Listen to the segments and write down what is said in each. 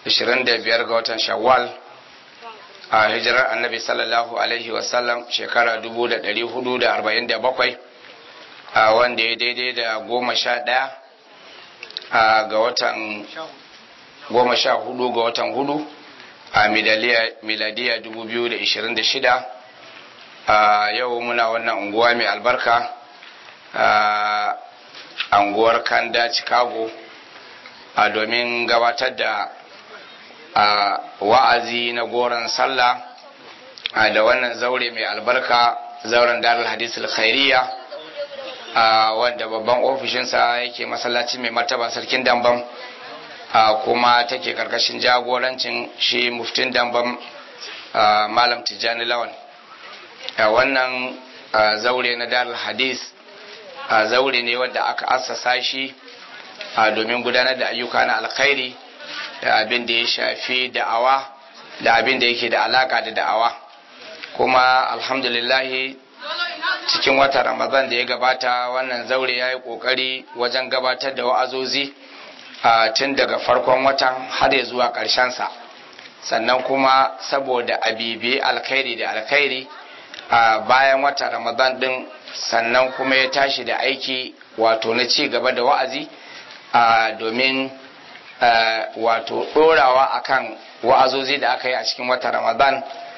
25 ga watan shawwal a hijirar annabi sallallahu alaihi wasallam shekara 1447 a wanda ya daidai da goma sha ɗaya ga watan goma sha hudu ga watan hudu a miladiya 2026 a yau muna wannan unguwa mai albarka a unguwar kanda chicago a domin gabatar da a wa'azi na goron sallah da wannan zaure mai albarka zauren darul hadis khairiyya wanda babban ofishinsa yake masallaci mai martaba sarkin dambam kuma take karkashin jagorancin shi muftin dambam malam tijjani lawan wannan zaure na darul hadis zaure ne wanda aka assasa shi domin gudanar da ayyuka na alkhairi da abin da ya shafi da'awa da abin da yake da alaka da da'awa kuma alhamdulillahi cikin wata ramadan da ya gabata wannan zaure ya yi kokari wajen gabatar da wa'azozi tun daga farkon watan har ya zuwa sa sannan kuma saboda abibi alkhairi da alkhairi a bayan wata ramadan din sannan kuma ya tashi da aiki wato na ci gaba da wa'azi domin wato ɗorawa akan wa'azozi da aka yi a cikin wata ramadan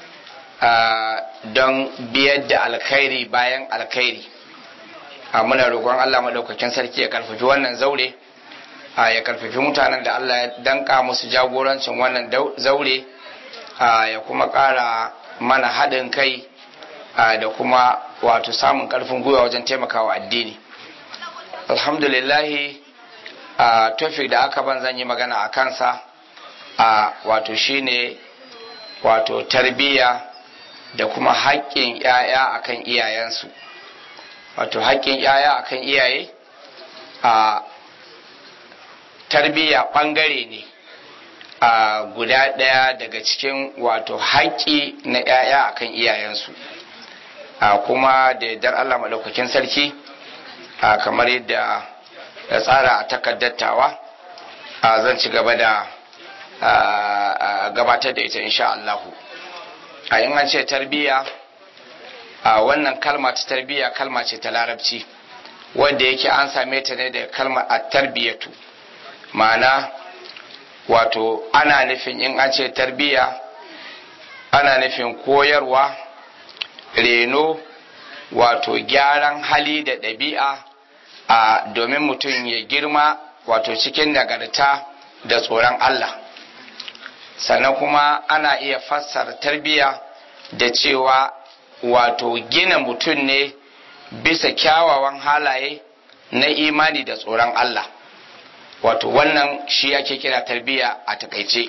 don biyar da alkhairi bayan alkhairi muna roƙon allah maɗaukakin sarki ya karfafi wannan zaure ya karfafi mutanen da allah ya danka musu jagorancin wannan zaure ya kuma ƙara mana haɗin kai da kuma wato samun ƙarfin gwiwa wajen taimakawa addini alhamdulillahi a tofik da aka ban zan yi magana a kansa a wato shine wato tarbiyya da kuma haƙƙin ‘ya'ya akan iyayensu wato haƙƙin ‘ya'ya akan iyaye a tarbiyya ɓangare ne a guda ɗaya daga cikin wato haƙƙi na ‘ya'ya akan iyayensu a kuma da yardar Allah maɗaukakin sarki a kamar yadda ya tsara a takaddattawa a zan ci gaba da gabatar da ita insha Allahu a in an ce tarbiyya a wannan kalma ta tarbiyya kalma ce ta larabci wanda yake an same ta ne da kalmar a tarbiyatu ma'ana wato ana nufin in an ce tarbiyya ana nufin koyarwa reno wato gyaran hali da ɗabi'a a domin mutum ya girma wato cikin nagarta da tsoron Allah sannan kuma ana iya fassara tarbiyya da cewa wato gina mutum ne bisa kyawawan halaye na imani da tsoron Allah wato wannan shi ake kira tarbiyya a takaice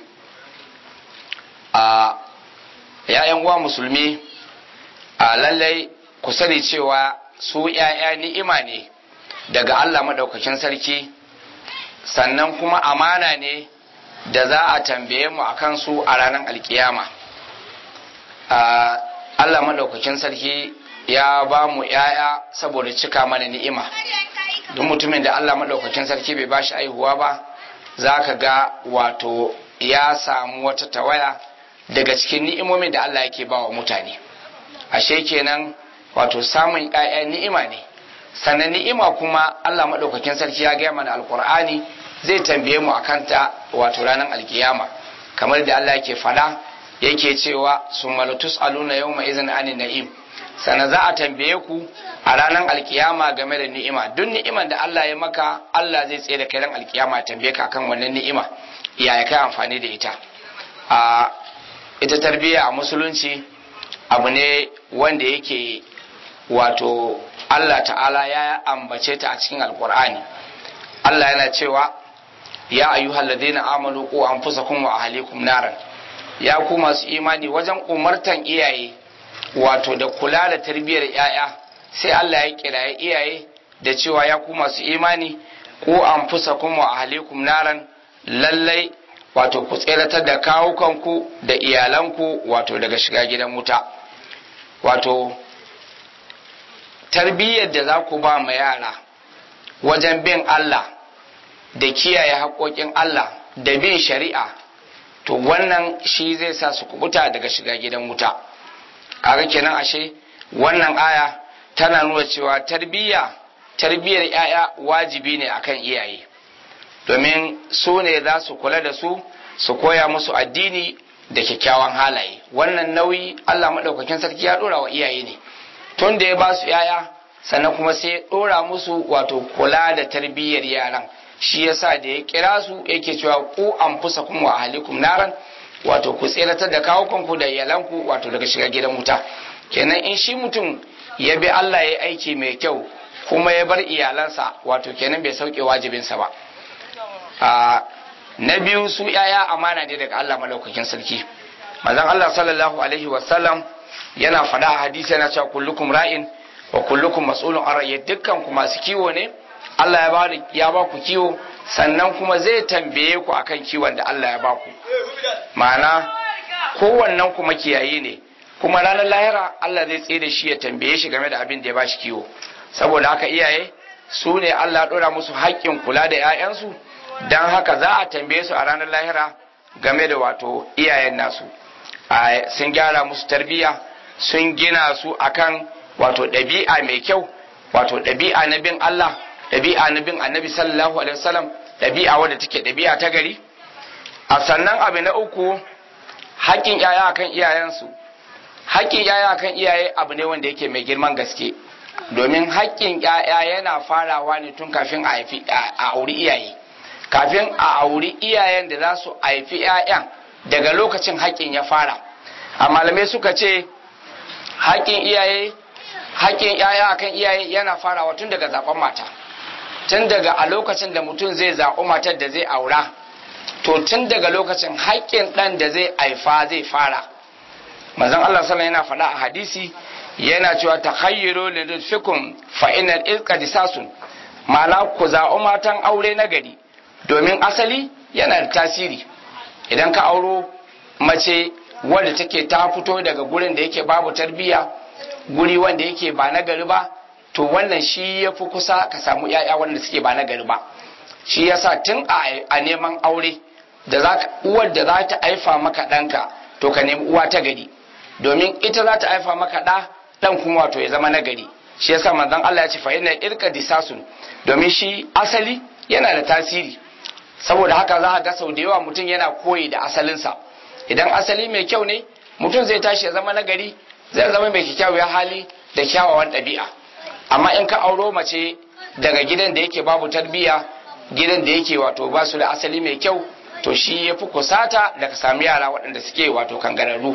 a ‘ya'yan uwa musulmi a lallai ku sani cewa su ‘ya'ya ni'ima ne daga Allah maɗaukakin sarki sannan kuma amana ne da za a tambaye mu a kansu a ranar alkiyama Allah maɗaukakin sarki ya ba mu ‘ya'ya saboda cika mana ni'ima duk mutumin da Allah maɗaukakin sarki bai ba shi aihuwa ba za ka ga wato ya samu wata tawaya daga cikin ni'imomin da Allah yake ba wa mutane ashe kenan wato samun ‘ya'ya ni'ima ne sannan ni'ima kuma Allah maɗaukakin sarki ya gaya mana alkur'ani zai tambaye mu akan ta wato ranar alkiyama kamar da Allah yake fada yake cewa sun malatus aluna yau ma izin ani na'im sannan za a tambaye ku a ranar alkiyama game da ni'ima duk ni'iman da Allah ya maka Allah zai tsaye da kai ran alkiyama tambaye ka akan wannan ni'ima ya kai amfani da ita a ita tarbiyya a musulunci abu ne wanda yake wato Allah ta'ala ya ambace ta a cikin alkur'ani Allah yana cewa ya ayyuhal ladina amanu qu anfusakum wa ahlikum naran ya ku masu imani wajen umartan iyaye wato da kula da tarbiyyar yaya sai Allah ya kiraye iyaye da cewa ya ku masu imani qu anfusakum wa ahlikum naran lallai wato ku tseratar da kawukanku da iyalanku wato daga shiga gidan wuta wato tarbiyyar da za ku ba ma yara wajen bin Allah da kiyaye haƙoƙin Allah da bin shari'a to wannan shi zai sa su kubuta daga shiga gidan wuta kaga kenan ashe wannan aya tana nuna cewa tarbiyya tarbiyyar ‘ya'ya wajibi ne akan iyaye domin su ne za su kula da su su koya musu addini da kyakkyawan halaye wannan nauyi Allah maɗaukakin sarki ya ɗora wa iyaye ne tun da ya ba su ‘ya'ya sannan kuma sai ya ɗora musu wato kula da tarbiyyar yaran shi yasa da ya kira su yake cewa ku an fusa kuma wa ahalikum naran wato ku tseratar da kawukanku da iyalanku wato daga shiga gidan wuta kenan in shi mutum ya bi Allah ya aiki mai kyau kuma ya bar iyalansa wato kenan bai sauke wajibinsa ba a na biyu su yaya amana ne daga Allah malaukakin sarki manzon Allah sallallahu alaihi wasallam yana faɗa a hadisi yana cewa kullukum ra'in wa kullukum mas'ulun an ra'yi dukkan ku masu kiwo ne Allah ya ba ya ba ku kiwo sannan kuma zai tambaye ku akan kiwon da Allah ya ba ku ma'ana kowannen ku makiyayi ne kuma ranar lahira Allah zai tsaye da shi ya tambaye shi game da abin da ya ba shi kiwo saboda haka iyaye su ne Allah ɗora musu haƙƙin kula da 'ya'yansu don haka za a tambaye su a ranar lahira game da wato iyayen nasu sun gyara musu tarbiyya sun gina su akan wato ɗabi'a mai kyau wato ɗabi'a na bin Allah ɗabi'a na bin annabi sallallahu alaihi wasallam ɗabi'a wadda take ɗabi'a ta gari a sannan abu na uku haƙƙin 'ya'ya akan iyayensu haƙƙin 'ya'ya akan iyaye abu ne wanda yake mai girman gaske domin haƙƙin ‘ya'ya yana farawa ne tun kafin a haifi a auri iyaye kafin a auri iyayen da za su haifi ‘ya'yan daga lokacin haƙƙin ya fara a malamai suka ce haƙƙin iyaye haƙƙin ‘ya'ya akan iyaye yana farawa tun daga zaɓen mata tun daga a lokacin da mutum zai zaɓi matar da zai aura to tun daga lokacin haƙƙin ɗan da zai haifa zai fara manzon Allah sallallahu yana faɗa a hadisi yana cewa ta hayyaro lirizfikun fa'inar iska disasun ma'ana ku za'o matan aure na gari domin asali yana da tasiri idan ka auro mace wadda take ta fito daga gurin da yake babu tarbiyya guri wanda yake ba na gari ba to wannan shi ya fi kusa ka samu ‘ya'ya wanda suke ba na gari ba shi yasa tun a neman aure da uwar da za ta haifa maka ɗanka to ka nemi uwa ta gari domin ita za ta haifa maka ɗa dan kuma wato ya zama nagari shi yasa manzon Allah ya ce fa inna irka disasun domin shi asali yana da tasiri saboda haka za ka ga sau da yawa mutum yana koyi da asalinsa idan asali mai kyau ne mutum zai tashi ya zama nagari zai zama mai kyakkyawar hali da kyawawan ɗabi'a amma in ka auro mace daga gidan da yake babu tarbiyya gidan da yake wato ba su da asali mai kyau to shi ya fi kusata da ka sami yara waɗanda suke wato kangararru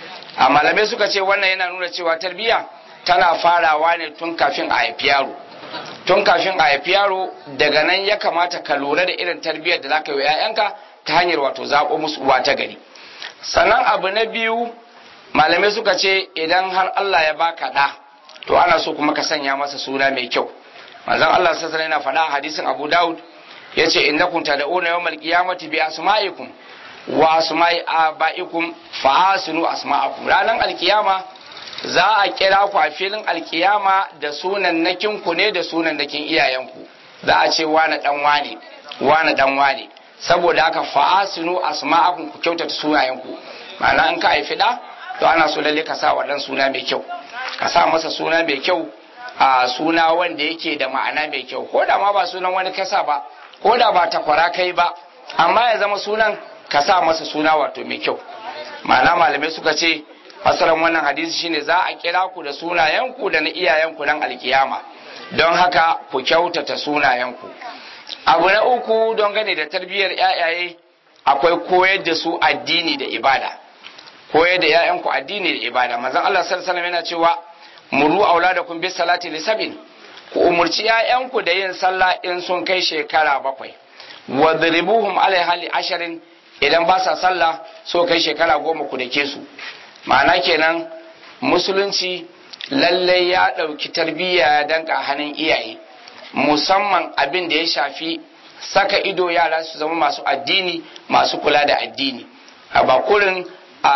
a malamai suka ce wannan yana nuna cewa tarbiyya tana farawa ne tun kafin a haifi yaro tun kafin a haifi yaro daga nan ya kamata ka lura da irin tarbiyyar da zaka yi wa 'ya'yanka ta hanyar wato zaɓo musu uwa ta gari sannan abu na biyu malamai suka ce idan har Allah ya baka ɗa to ana so kuma ka sanya masa suna mai kyau manzon Allah sallallahu alaihi yana faɗa a hadisin Abu Dawud yace innakum tad'una yawmal qiyamati bi asma'ikum wa asma'i aba'ikum fa asinu asma'akum ranan alkiyama za a kira ku a filin alkiyama da sunan nakin ku ne da sunan nakin iyayenku za a ce wani dan wane wani dan wane saboda haka fa asinu asma'akum ku kyautata sunayenku ma'ana in ka haifi da to ana so lalle ka sa wa dan suna mai kyau ka sa masa suna mai kyau a suna wanda yake da ma'ana mai kyau ko da ma ba sunan wani kasa ba ko da ba takwara kai ba amma ya zama sunan ka sa masa suna wato mai kyau ma'ana malamai suka ce fasaran wannan hadisi shine za a kira ku da sunayenku da na iyayenku nan alkiyama don haka ku kyautata sunayenku abu na uku don gane da tarbiyyar yayaye akwai koyar da su addini da ibada koyar da yayanku addini da ibada manzon Allah sallallahu alaihi yana cewa muru auladakum bis salati li sabin ku umurci yayanku da yin sallah in sun kai shekara bakwai wadribuhum alaiha li asharin idan ba sa sallah so kai shekara goma ku dake su ma'ana kenan musulunci lallai ya ɗauki tarbiyya ya danka hannun iyaye musamman abin da ya shafi saka ido yara su zama masu addini masu kula da addini a bakurin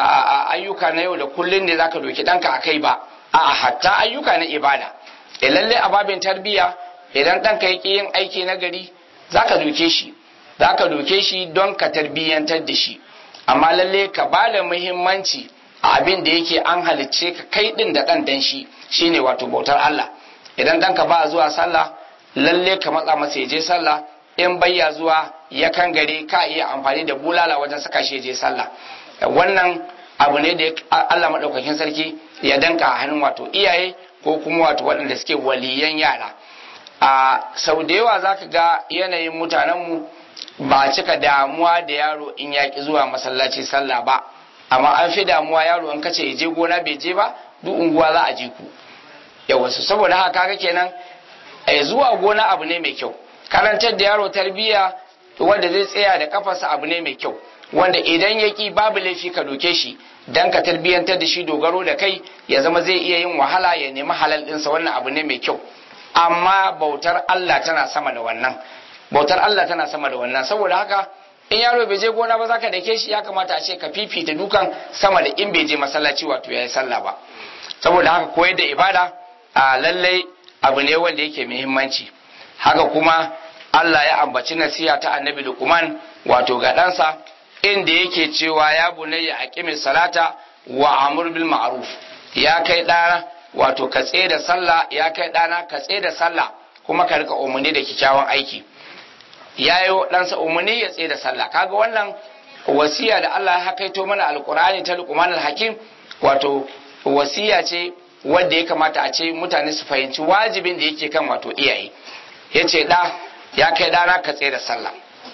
ayyuka na yau da kullun ne zaka doki ɗanka a kai ba a hatta ayyuka na ibada e lallai a babin tarbiyya idan ɗanka yake yin aiki na gari zaka doke shi zaka doke shi don ka tarbiyyantar da shi amma lalle ka ba da muhimmanci a abin da yake an halicce ka kai din da ɗan dan shi shine wato bautar Allah idan ɗanka ba zuwa sallah lalle ka matsa masa ya je sallah in bayya zuwa ya kan gare ka iya amfani da bulala wajen saka shi ya je sallah wannan abu ne da Allah maɗaukakin sarki ya danka a hannun wato iyaye ko kuma wato waɗanda suke waliyan yara a sau da yawa za ka ga yanayin mutanenmu ba cika damuwa da yaro in ya ki zuwa masallaci sallah ba amma an fi damuwa yaro in kace ya je gona bai je ba duk unguwa za a ji ku yawa su saboda haka kaga kenan zuwa gona abu ne mai kyau karantar da yaro tarbiyya wanda zai tsaya da kafarsa abu ne mai kyau wanda idan ya ki babu laifi ka doke shi dan ka tarbiyyantar da shi dogaro da kai ya zama zai iya yin wahala ya nemi halal ɗinsa wannan abu ne mai kyau amma bautar Allah tana sama da wannan bautar Allah tana sama da wannan saboda haka in yaro bai je gona ba zaka dake shi ya kamata a ce ka fifita dukan sama da in bai je masallaci wato yayi sallah ba saboda haka koyar da ibada a lallai abu ne wanda yake muhimmanci haka kuma Allah ya ambaci nasiha ta annabi Luqman wato ga ɗansa inda yake cewa ya bunayya aqimi salata wa amur bil ma'ruf ya kai ɗana wato ka da sallah ya kai ɗana ka da sallah kuma ka rika umarni da kyakkyawan aiki ya yi ɗansa umarni ya tsaye da sallah kaga wannan wasiya da Allah ya hakaito mana alkur'ani ta luqman hakim wato wasiya ce wadda ya kamata a ce mutane su fahimci wajibin da yake kan wato iyaye ya ce ɗa ya kai ɗana ka tsaye da sallah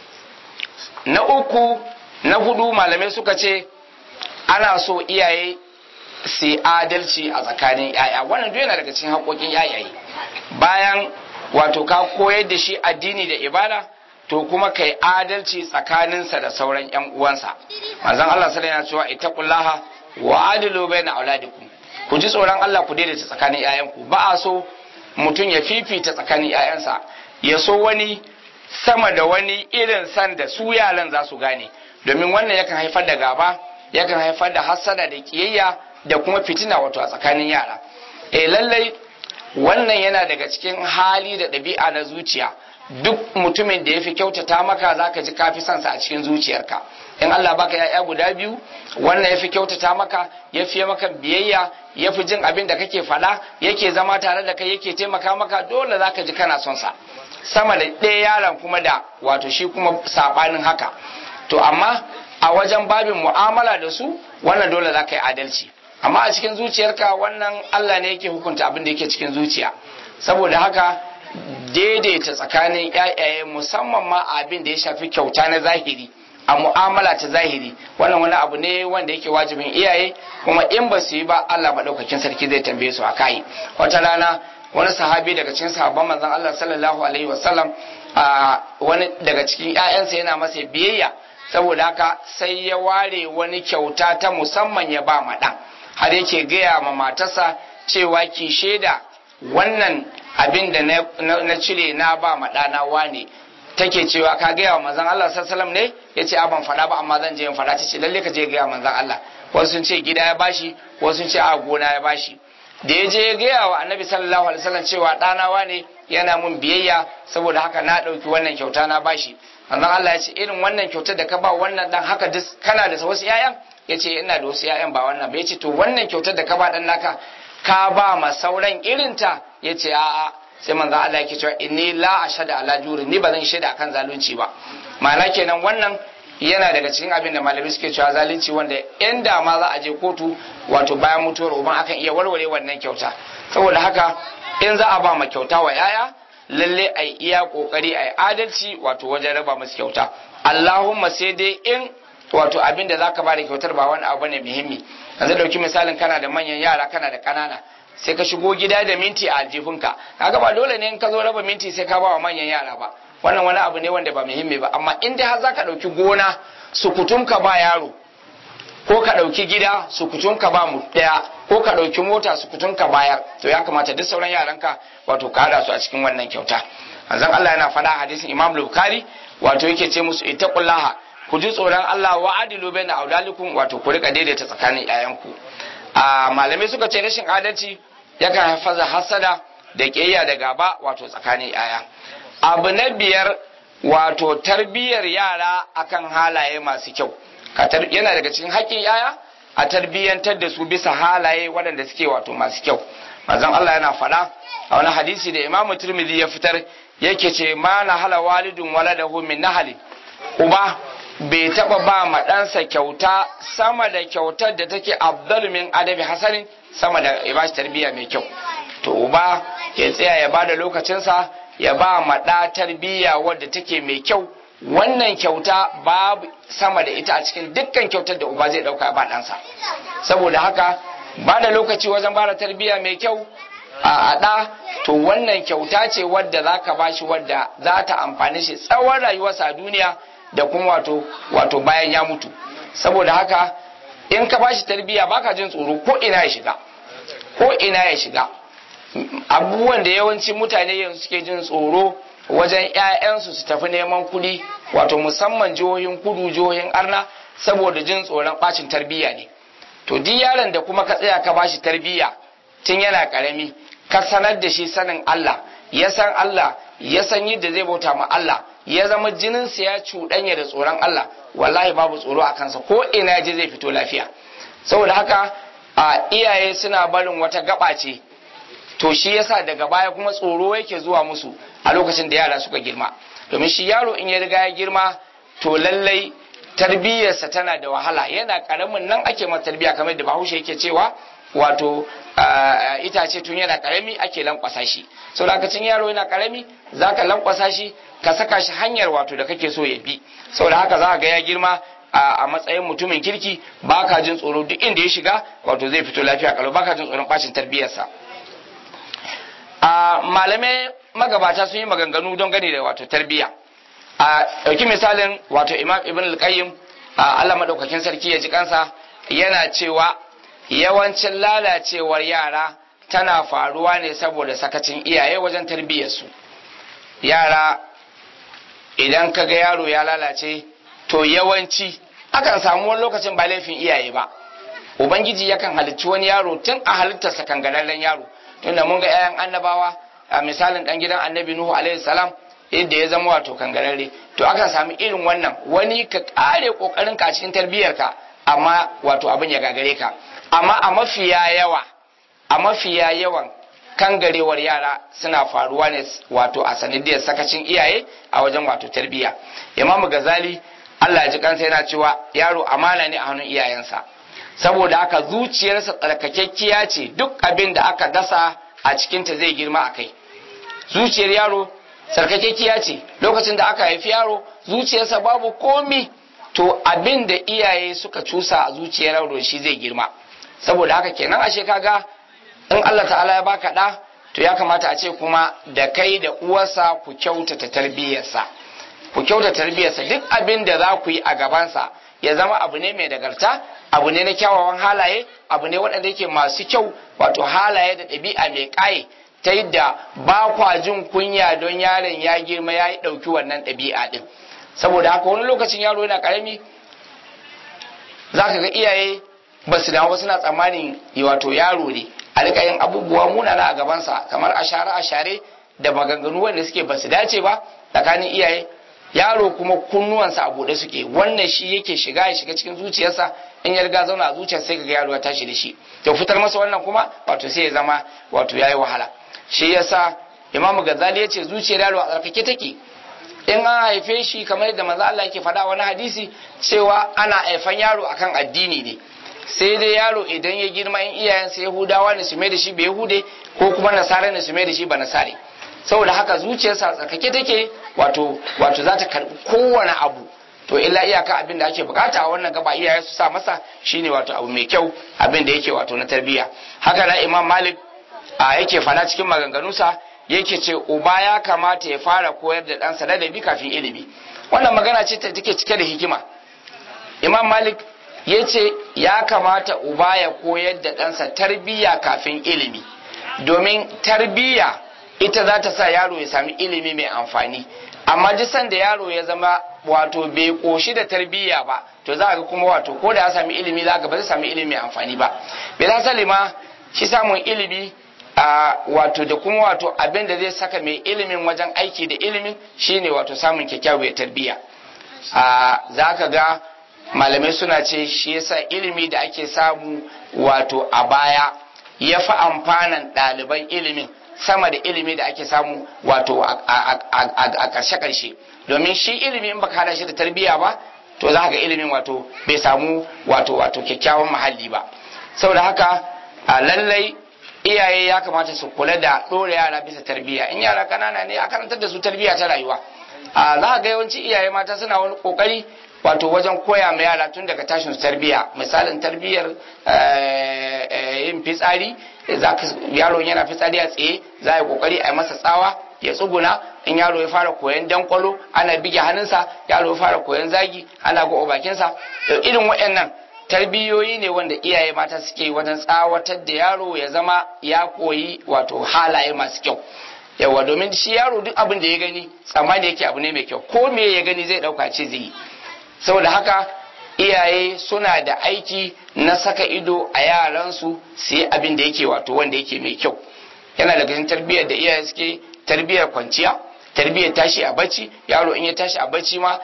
na uku na hudu malamai suka ce ana so iyaye su adalci a tsakanin yaya wannan duk yana daga cikin haƙoƙin yayaye bayan wato ka koyar da shi addini da ibada to kuma kai adalci tsakaninsa da sauran yan uwansa manzon Allah sallallahu alaihi cewa ittaqullaha wa adilu baina auladikum ku ji tsoron Allah ku daidaita tsakanin yayanku ba a so mutum ya fifita tsakanin yayansa ya so wani sama da wani irin san da su yaran za su gane domin wannan yakan haifar da gaba yakan haifar da hassada da kiyayya da kuma fitina wato a tsakanin yara eh lallai wannan yana daga cikin hali da ɗabi'a na zuciya duk mutumin da ya fi kyautata maka za ka ji kafi sansa a cikin zuciyarka in Allah baka ya'ya guda biyu wannan ya fi kyautata maka ya fi maka biyayya ya fi jin abin da kake faɗa yake zama tare da kai yake taimaka maka dole za ka ji kana son sa sama da ɗaya yaron kuma da wato shi kuma saɓanin haka to amma a wajen babin mu'amala da su wannan dole za ka yi adalci amma a cikin zuciyarka wannan Allah ne yake hukunta abin da yake cikin zuciya saboda haka daidaita tsakanin ƴaƴaye musamman ma abin da ya shafi kyauta na zahiri a mu'amala ta zahiri wannan wani abu ne wanda yake wajibin iyaye kuma in ba su yi ba Allah maɗaukakin sarki zai tambaye su a kai wata rana wani sahabi daga cikin sahabban manzon Allah sallallahu alaihi wasallam wani daga cikin ƴaƴansa yana masa biyayya saboda haka sai ya ware wani kyauta ta musamman ya ba ma ɗan har yake gaya ma matarsa cewa ki shaida wannan abin da na cire na ba ma ɗana wane take cewa ka gaya wa manzon Allah sallallahu ne ya ce ban faɗa ba amma zan je in faɗa ta ce lalle ka je gaya manzon Allah wasu sun ce gida ya bashi wasu sun ce a gona ya bashi da ya je ya gaya wa annabi sallallahu alaihi wasallam cewa ɗana wane yana mun biyayya saboda haka na ɗauki wannan kyauta na bashi manzon Allah ya ce irin wannan kyautar da ka ba wannan dan haka duk kana da wasu 'ya'yan ya ce ina da wasu 'ya'yan ba wannan ba ya ce to wannan kyautar da ka ba dan naka ka ba ma sauran irinta ya ce a'a sai manzo Allah yake cewa inni la ashhadu ala juri ni ba zan shaida akan zalunci ba ma'ana kenan wannan yana daga cikin abin da malamai suke cewa zalunci wanda in da ma za a je kotu wato bayan mutuwar uban akan iya warware wannan kyauta saboda haka in za a ba ma kyauta wa yaya lalle ai iya kokari ai adalci wato wajen raba musu kyauta Allahumma sai dai in wato abin da zaka ba da kyautar ba wani abu ne muhimmi yanzu dauki misalin kana da manyan yara kana da kanana sai ka shigo gida da minti a aljihunka kaga ba dole ne in ka zo raba minti sai ka ba wa manyan yara ba wannan wani abu ne wanda ba muhimmi ba amma in dai har zaka dauki gona sukutum ka ba yaro ko ka dauki gida sukutum ka ba mu daya ko ka dauki mota sukutum ka bayar to ya kamata duk sauran yaranka wato ka hada su a cikin wannan kyauta manzon Allah yana faɗa hadisin Imam Bukhari wato yake ce musu ittaqullaha ku ji tsoron Allah wa adilu baina aulalikum wato ku rika daidaita tsakanin 'ya'yanku a malamai suka ce rashin adalci yakan haifar da hasada da ƙiyayya da gaba wato tsakanin yaya abu na biyar wato tarbiyyar yara akan halaye masu kyau yana daga cikin haƙƙin yaya a tarbiyyantar da su bisa halaye waɗanda suke wato masu kyau manzon Allah yana faɗa a wani hadisi da Imam Tirmidhi ya fitar yake ce ma na hala walidun waladahu min nahali uba bai taba ba ma ɗansa kyauta sama da kyautar da take abdul min adabi hasanin sama da ya bashi tarbiyya mai kyau to uba ya tsaya ya bada lokacinsa ya ba ma ɗa tarbiyya wadda take mai kyau wannan kyauta babu sama da ita a cikin dukkan kyautar da uba zai ɗauka ba ɗansa saboda haka ba da lokaci wajen bada tarbiyya mai kyau a ɗa to wannan kyauta ce wadda za ka ba shi wadda za ta amfani shi tsawon rayuwarsa a duniya da kuma wato wato bayan ya mutu saboda haka in ka ba shi tarbiyya baka jin tsoro ko ina ya shiga ko ina ya shiga abubuwan da yawanci mutane yanzu suke jin tsoro wajen 'ya'yansu su tafi neman kuɗi wato musamman jihohin kudu jihohin arna saboda jin tsoron ɓacin tarbiyya ne to duk yaron da kuma ka tsaya ka bashi tarbiyya tun yana karami ka sanar da shi sanin Allah ya san Allah ya san yadda zai bauta ma Allah ya zama jininsa ya cuɗanya da tsoron Allah wallahi babu tsoro a kansa ko ina je zai fito lafiya saboda haka a iyaye suna barin wata gaba ce to shi yasa daga baya kuma tsoro yake zuwa musu a lokacin da yara suka girma domin shi yaro in ya riga ya girma to lallai tarbiyyarsa tana da wahala yana karamin nan ake masa tarbiyya kamar da bahaushe yake cewa wato itace tun yana karami ake lankwasa shi sau da cin yaro yana karami za ka lankwasa shi ka saka shi hanyar wato da kake so ya bi sau da haka za ga ya girma a matsayin mutumin kirki ba ka jin tsoro duk inda ya shiga wato zai fito lafiya kalau ba ka jin tsoron bacin tarbiyyarsa malamai magabata sun yi maganganu don gani da wato tarbiyya a ɗauki misalin wato imam ibn al-qayyim Allah madaukakin sarki ya ji kansa yana cewa yawancin lalacewar yara tana faruwa ne saboda sakacin iyaye wajen tarbiyyarsu yara idan ka ga yaro ya lalace to yawanci akan samu wani lokacin ba laifin iyaye ba ubangiji yakan halicci wani yaro tun a halittarsa kangararren yaro tunda mun ga 'ya'yan annabawa a misalin dan gidan annabi nuhu alaihi salam yadda ya zama wato kangararre to akan sami irin wannan wani ka kare kokarin ka cikin tarbiyyarka amma wato abin ya gagare ka amma a mafiya yawa a mafiya yawan kangarewar yara suna faruwa ne wato a sanadiyar sakacin iyaye a wajen wato tarbiyya imamu gazali Allah ji kansa yana cewa yaro amana ne a hannun iyayensa saboda haka zuciyarsa tsarkakekkiya ce duk abin da aka dasa a cikinta zai girma a kai zuciyar yaro tsarkakekkiya ce lokacin da aka haifi yaro zuciyarsa babu komi to abin da iyaye suka cusa a zuciyar yaro shi zai girma saboda haka kenan ashe kaga in Allah ta'ala ya baka da to ya kamata a ce kuma da kai da uwarsa ku kyautata tarbiyyarsa ku kyautata tarbiyyarsa duk abin da za ku yi a gabansa ya zama abu ne mai nagarta abu ne na kyawawan halaye abu ne waɗanda yake masu kyau wato halaye da ɗabi'a mai ƙaye ta yadda ba kwa jin kunya don yaron ya girma ya yi ɗauki wannan ɗabi'a ɗin saboda haka wani lokacin yaro yana ƙarami za ka ga iyaye ba su damu ba suna tsammanin wato yaro ne a rika yin abubuwa munana a gabansa kamar ashare ashare da maganganu wanda suke ba su dace ba tsakanin iyaye yaro kuma kunnuwansa a buɗe suke wannan shi yake shiga ya shiga cikin zuciyarsa in ya riga zauna a zuciyarsa sai kaga yaro ya tashi da shi to fitar masa wannan kuma wato sai ya zama wato yayi wahala shi yasa imamu gazali ya ce zuciyar yaro a tsarkake take in an haife shi kamar yadda manzo Allah yake faɗa wani hadisi cewa ana haifan yaro akan addini ne sai dai yaro idan ya girma in iyayensa yahudawa ne su mai da shi ba yahude ko kuma nasara ne su mai da shi ba nasare saboda haka zuciyarsa tsarkake take wato wato za ta karbi kowane abu to illa iyaka abin da ake bukata a wannan gaba iyaye su sa masa shine wato abu mai kyau abin da yake wato na tarbiyya haka na imam malik a yake fada cikin maganganunsa yake ce uba ya kamata ya fara koyar da ɗansa ladabi kafin ilimi wannan magana ce ta take cike da hikima imam malik ya ce ya kamata uba ya koyar da ɗansa tarbiyya kafin ilimi domin tarbiyya ita za ta sa yaro ya sami ilimi mai amfani amma duk sanda yaro ya zama wato bai koshi da tarbiyya ba to za ga kuma wato ko da ya sami ilimi za ga ba zai sami ilimi mai amfani ba bila salima shi samun ilimi a wato da kuma wato abin da zai saka mai ilimin wajen aiki da ilimin shine wato samun kyakkyawar tarbiyya a za ka ga malamai suna ce shi yasa ilimi da ake samu wato a baya ya fi amfanan ɗaliban ilimin sama da ilimi da ake samu wato a ƙarshe-ƙarshe domin shi ilimi in baka hada shi da tarbiyya ba to za ga ilimin wato bai samu wato wato kyakkyawan muhalli ba saboda haka a lallai iyaye ya kamata su kula da ɗora yara bisa tarbiyya in yara ƙanana ne a karantar da su tarbiyya ta rayuwa a za ga yawanci iyaye mata suna wani ƙoƙari wato wajen koya ma yara tun daga tashin tarbiya misalin tarbiyyar yin fitsari yaro yana fitsari a tsaye za a yi kokari a yi masa tsawa ya tsuguna in yaro ya fara koyan dankwalo ana bige hannunsa yaro ya fara koyan zagi ana ga bakinsa irin waɗannan tarbiyoyi ne wanda iyaye mata suke wajen tsawatar da yaro ya zama ya koyi wato halaye masu kyau yawa domin shi yaro duk abin da ya gani tsammani yake abu ne mai kyau ko me ya gani zai dauka ce zai yi saboda haka iyaye suna da aiki na saka ido a yaransu su yi abin da yake wato wanda yake mai kyau yana daga cikin tarbiyyar da iyaye suke tarbiyyar kwanciya tarbiyyar tashi a bacci yaro in ya tashi a bacci ma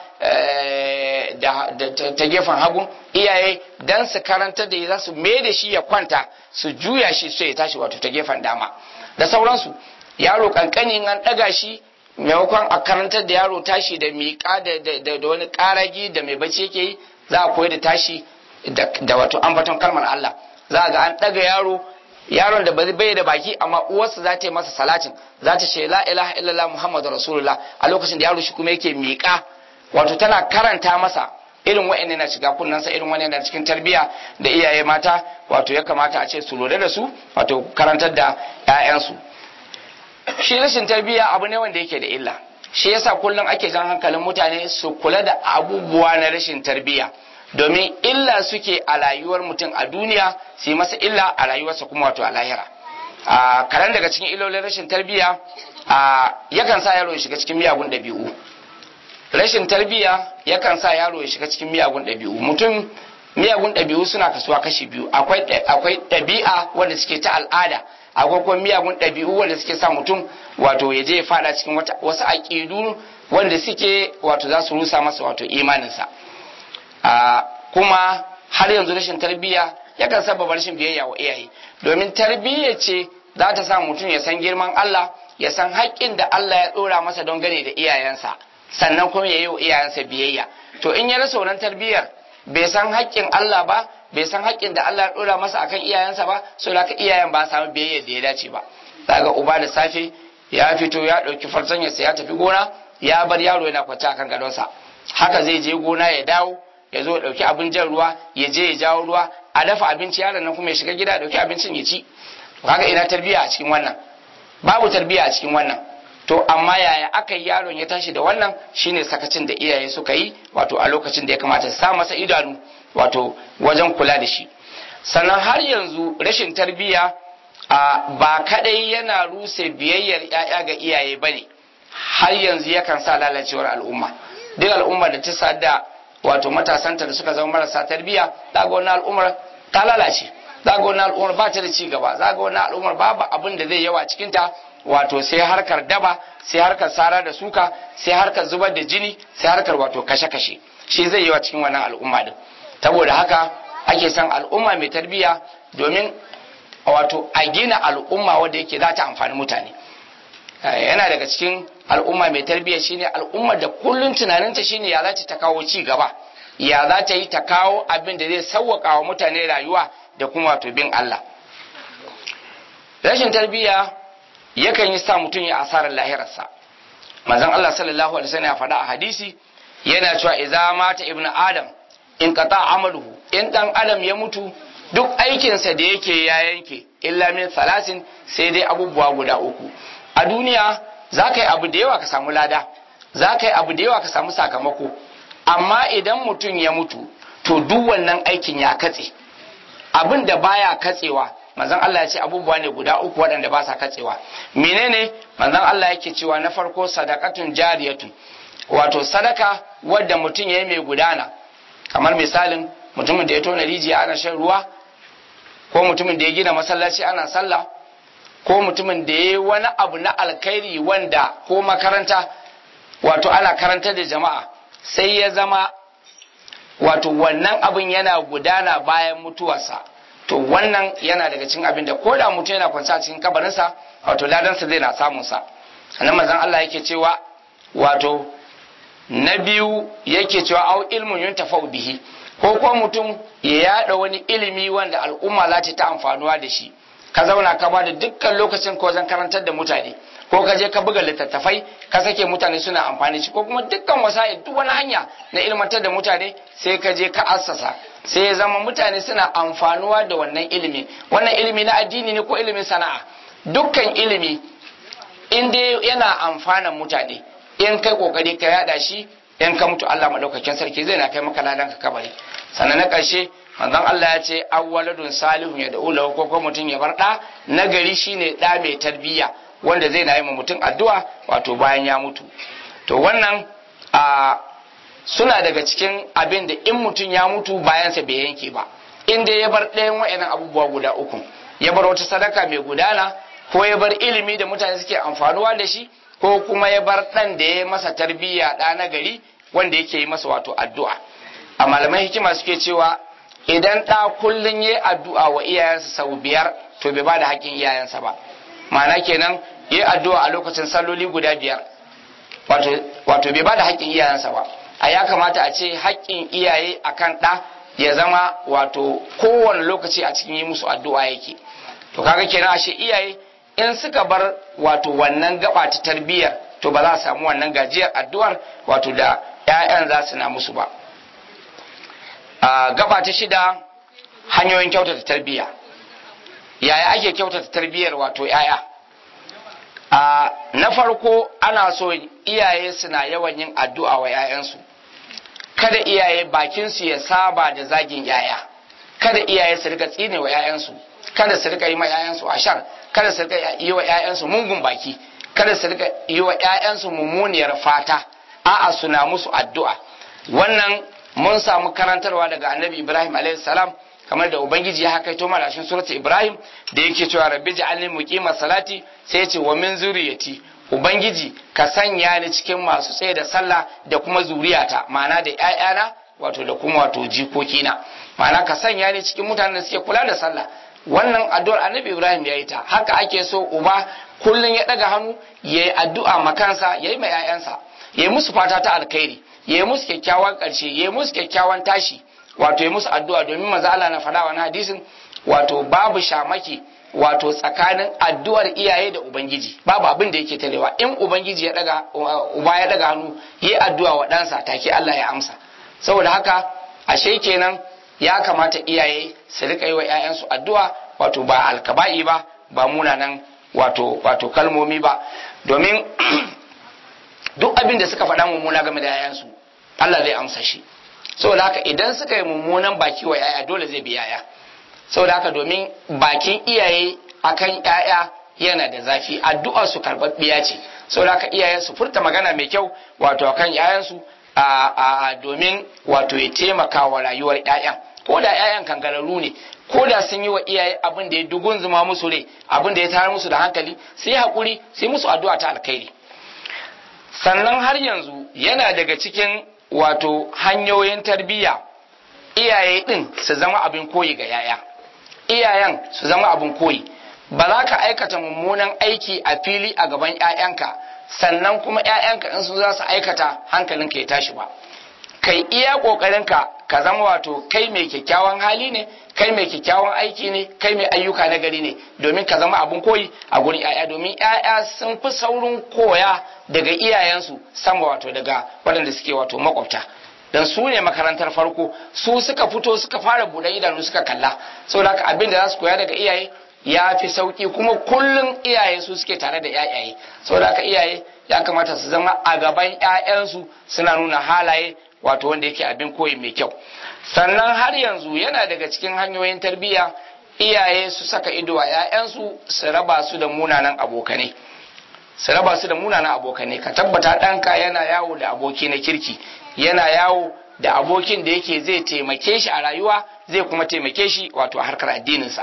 ta gefen hagu iyaye dan su karanta da za su mai da shi ya kwanta su juya shi sai ya tashi wato ta gefen dama da sauransu yaro kankani an ɗaga shi maimakon a karantar da yaro tashi da miƙa da wani ƙaragi da mai bacci yake yi za a koyi da tashi da wato ambaton kalmar Allah za ga an ɗaga yaro yaron da bai da baki amma uwarsa za ta yi masa salatin za ta ce la ilaha illallah muhammadu rasulullah a lokacin da yaro shi kuma yake miƙa wato tana karanta masa irin wa'annan na shiga kunnansa irin wa'annan na cikin tarbiyya da iyaye mata wato ya kamata a ce su lura da su wato karantar da 'ya'yansu shi rashin tarbiyya abu ne wanda yake da illa shi yasa kullum ake jan hankalin mutane su kula da abubuwa na rashin tarbiyya domin illa suke a rayuwar mutum a duniya su yi masa illa a rayuwarsa kuma wato a lahira a karan daga cikin illolin rashin tarbiyya a yakan sa yaro ya shiga cikin miyagun ɗabi'u rashin tarbiyya yakan sa yaro ya shiga cikin miyagun ɗabi'u mutum miyagun ɗabi'u suna kasuwa kashi biyu akwai akwai ɗabi'a wanda suke ta al'ada akwai kuma miyagun ɗabi'u wanda suke sa mutum wato ya je ya fada cikin wasu aƙidu wanda suke wato za su rusa masa wato imaninsa kuma har yanzu rashin tarbiyya yakan sababa rashin biyayya wa iyaye domin tarbiyya ce za ta sa mutum ya san girman Allah ya san haƙƙin da Allah ya ɗora masa don gane da iyayensa sannan kuma ya yi wa iyayensa biyayya to in ya rasa wannan tarbiyyar bai san haƙƙin Allah ba bai san haƙƙin da Allah ya ɗora masa akan iyayensa ba so da iyayen ba samu biyayya da ya dace ba daga uba da safe ya fito ya ɗauki fartanyarsa ya tafi gona ya bar yaro yana kwance akan gadonsa haka zai je gona ya dawo ya zo ɗauki abin jan ruwa ya je ya jawo ruwa a dafa abinci yaron nan kuma ya shiga gida ɗauki abincin ya ci kaga ina tarbiyya a cikin wannan babu tarbiyya a cikin wannan to amma yaya aka yi yaron ya tashi da wannan shine sakacin da iyaye suka yi wato a lokacin da ya kamata su sa masa idanu wato wajen kula da shi sannan har yanzu rashin tarbiyya ba kadai yana ruse biyayyar ‘ya'ya ga iyaye ba ne har yanzu yakan sa lalacewar al'umma duk al'ummar da ta sada wato matasanta da suka zama marasa tarbiyya za ga wani al'ummar ta lalace za ga wani al'ummar ba ta da ci gaba za ga wani al'ummar babu abin da zai yawa cikinta wato sai harkar daba sai harkar sara da suka sai harkar zubar da jini sai harkar wato kashe-kashe shi zai yawa cikin wannan al'umma din saboda haka ake son al'umma mai tarbiyya domin wato a gina al'umma wadda yake za ta amfani mutane yana daga cikin al'umma mai tarbiyya shine al'ummar da kullum tunaninta shine ya za ta kawo ci gaba ya za ta yi ta kawo abin da zai sauwaka wa mutane rayuwa da kuma wato bin Allah rashin tarbiyya yakan yi sa mutum ya asarar lahirarsa manzon Allah sallallahu alaihi wasallam ya faɗa a hadisi yana cewa idza mata ibnu adam in qata amaluhu in dan adam ya mutu duk aikinsa da yake ya yanke illa min salasin sai dai abubuwa guda uku a duniya za ka yi abu da yawa ka samu lada za ka yi abu da yawa ka samu sakamako amma idan mutum ya mutu to duk wannan aikin ya katse abin da baya katsewa manzon Allah ya ce abubuwa ne guda uku waɗanda ba sa katsewa menene manzon Allah yake cewa na farko sadakatun jariyatun wato sadaka wadda mutum ya yi mai gudana kamar misalin mutumin da ya tona rijiya ana shan ruwa ko mutumin da ya gina masallaci ana sallah ko mutumin da ya yi wani abu na alkhairi wanda ko makaranta wato ana karantar da jama'a sai ya zama wato wannan abin yana gudana bayan mutuwarsa to wannan yana daga cikin abin da ko da mutum yana kwance a cikin kabarinsa wato ladansa zai na samun sa sannan manzon Allah yake cewa wato na biyu yake cewa au ilmun yuntafa'u bihi ko kuma mutum ya yada wani ilimi wanda al'umma za ta amfanuwa da shi ka zauna ka bada dukkan lokacin ko wajen karantar da mutane ko ka je ka buga littattafai ka sake mutane suna amfani shi ko kuma dukkan wasa'il duk wani hanya na ilmantar da mutane sai ka je ka assasa sai ya zama mutane suna amfanuwa da wannan ilimi wannan ilimi na addini ne ko ilimin sana'a dukkan ilimi in dai yana amfanan mutane in kai kokari ka yada shi in ka mutu Allah madaukakin sarki zai na kai maka ladan ka kabari sannan na karshe manzon Allah ya ce awwaladun salihun ya da'u lahu ko kuma mutum ya bar da nagari shine da mai tarbiyya wanda zai na yi ma mutum addu'a wato bayan ya mutu to wannan a suna daga cikin abin da in mutum ya mutu bayansa bai yanke ba in dai ya bar ɗayan wa'annan abubuwa guda uku ya bar wata sadaka mai gudana ko ya bar ilimi da mutane suke amfanuwa da shi ko kuma ya bar ɗan da ya masa tarbiyya ɗa na gari wanda yake yi masa wato addu'a a malaman hikima suke cewa idan ɗa kullum ya addu'a wa iyayensa sau biyar to bai ba da haƙƙin iyayensa ba ma'ana kenan ya addu'a a lokacin salloli guda biyar wato bai ba da haƙƙin iyayensa ba a ya kamata a ce haƙƙin iyaye akan ɗa ya zama wato kowane lokaci a cikin yi musu addu'a yake to kaga kenan ashe iyaye in suka bar wato wannan gaba ta tarbiyyar to ba za a samu wannan gajiyar addu'ar wato da 'ya'yan za su na musu ba a gaba ta shida hanyoyin kyautata tarbiyya yaya ake kyautata tarbiyyar wato 'ya'ya a na farko ana so iyaye suna yawan yin addu'a wa 'ya'yansu kada iyaye bakinsu ya saba da zagin 'ya'ya kada iyaye su rika tsine wa 'ya'yansu kada su rika yi ma 'ya'yansu ashar kada su rika yi wa 'ya'yansu mungun baki kada su rika yi wa 'ya'yansu mummuniyar fata a'a suna musu addu'a wannan mun samu karantarwa daga annabi ibrahim alayhi salam kamar da ubangiji ya hakaito mana cikin suratul ibrahim da yake cewa rabbi ja'alni muqima salati sai ya ce wa min zuriyati ubangiji ka sanya ni cikin masu tsaye da sallah da kuma zuriyata ma'ana da ƴaƴana wato da kuma wato jikokina ma'ana ka sanya ni cikin mutanen da suke kula da sallah wannan addu'ar annabi ibrahim ya yi ta haka ake so uba kullum ya daga hannu ya yi addu'a makansa ya yi ma 'ya'yansa ya yi musu fata ta alkhairi ya yi musu kyakkyawan ƙarshe ya yi musu kyakkyawan tashi wato ya musu addu'a domin maza Allah na faɗa wani hadisin wato babu shamaki wato tsakanin addu'ar iyaye da ubangiji babu abin da yake talewa in ubangiji ya daga uba ya daga hannu yi addu'a wa ɗansa take Allah ya amsa saboda haka ashe kenan ya kamata iyaye su rika yi wa 'ya'yansu addu'a wato ba alkaba'i ba ba munanan wato wato kalmomi ba domin duk abin da suka faɗa mummuna game da 'ya'yansu Allah zai amsa shi saboda haka idan suka yi mummunan baki wa 'ya'ya dole zai bi 'ya'ya saboda haka domin bakin iyaye akan 'ya'ya yana da zafi addu'ar su karɓaɓɓiya ce saboda haka iyaye su furta magana mai kyau wato akan 'ya'yansu a domin wato ya taimaka wa rayuwar 'ya'yan ko da 'ya'yan kangararru ne ko da sun yi wa iyaye abin da ya dugun zuma musu rai abin da ya tayar musu da hankali sai haƙuri sai musu addu'a ta alkhairi sannan har yanzu yana daga cikin wato hanyoyin tarbiyya iyaye din su zama abin koyi ga 'ya'ya iyayen su zama abin koyi ba za ka aikata mummunan aiki a fili a gaban 'ya'yanka sannan kuma 'ya'yanka in su za su aikata hankalinka ya tashi ba kai iya ƙoƙarinka ka zama wato kai mai kyakkyawan hali ne kai mai kyakkyawan aiki ne kai mai ayyuka na gari ne domin ka zama abin koyi a gurin 'ya'ya domin 'ya'ya sun fi saurin koya daga iyayensu sama wato daga waɗanda suke wato makwabta dan su ne makarantar farko su suka fito suka fara buɗe idanu suka kalla saboda haka abin da za su koya daga iyaye ya fi sauki kuma kullum iyaye su suke tare da yayaye saboda haka iyaye ya kamata su zama a gaban 'ya'yansu suna nuna halaye wato wanda yake abin koyi mai kyau sannan har yanzu yana daga cikin hanyoyin tarbiyya iyaye su saka ido a 'ya'yansu su raba su da munanan abokanai su raba su da munanan abokanai ka tabbata ɗanka yana yawo da aboki na kirki yana yawo da abokin da yake zai taimake shi a rayuwa zai kuma taimake shi wato a harkar addininsa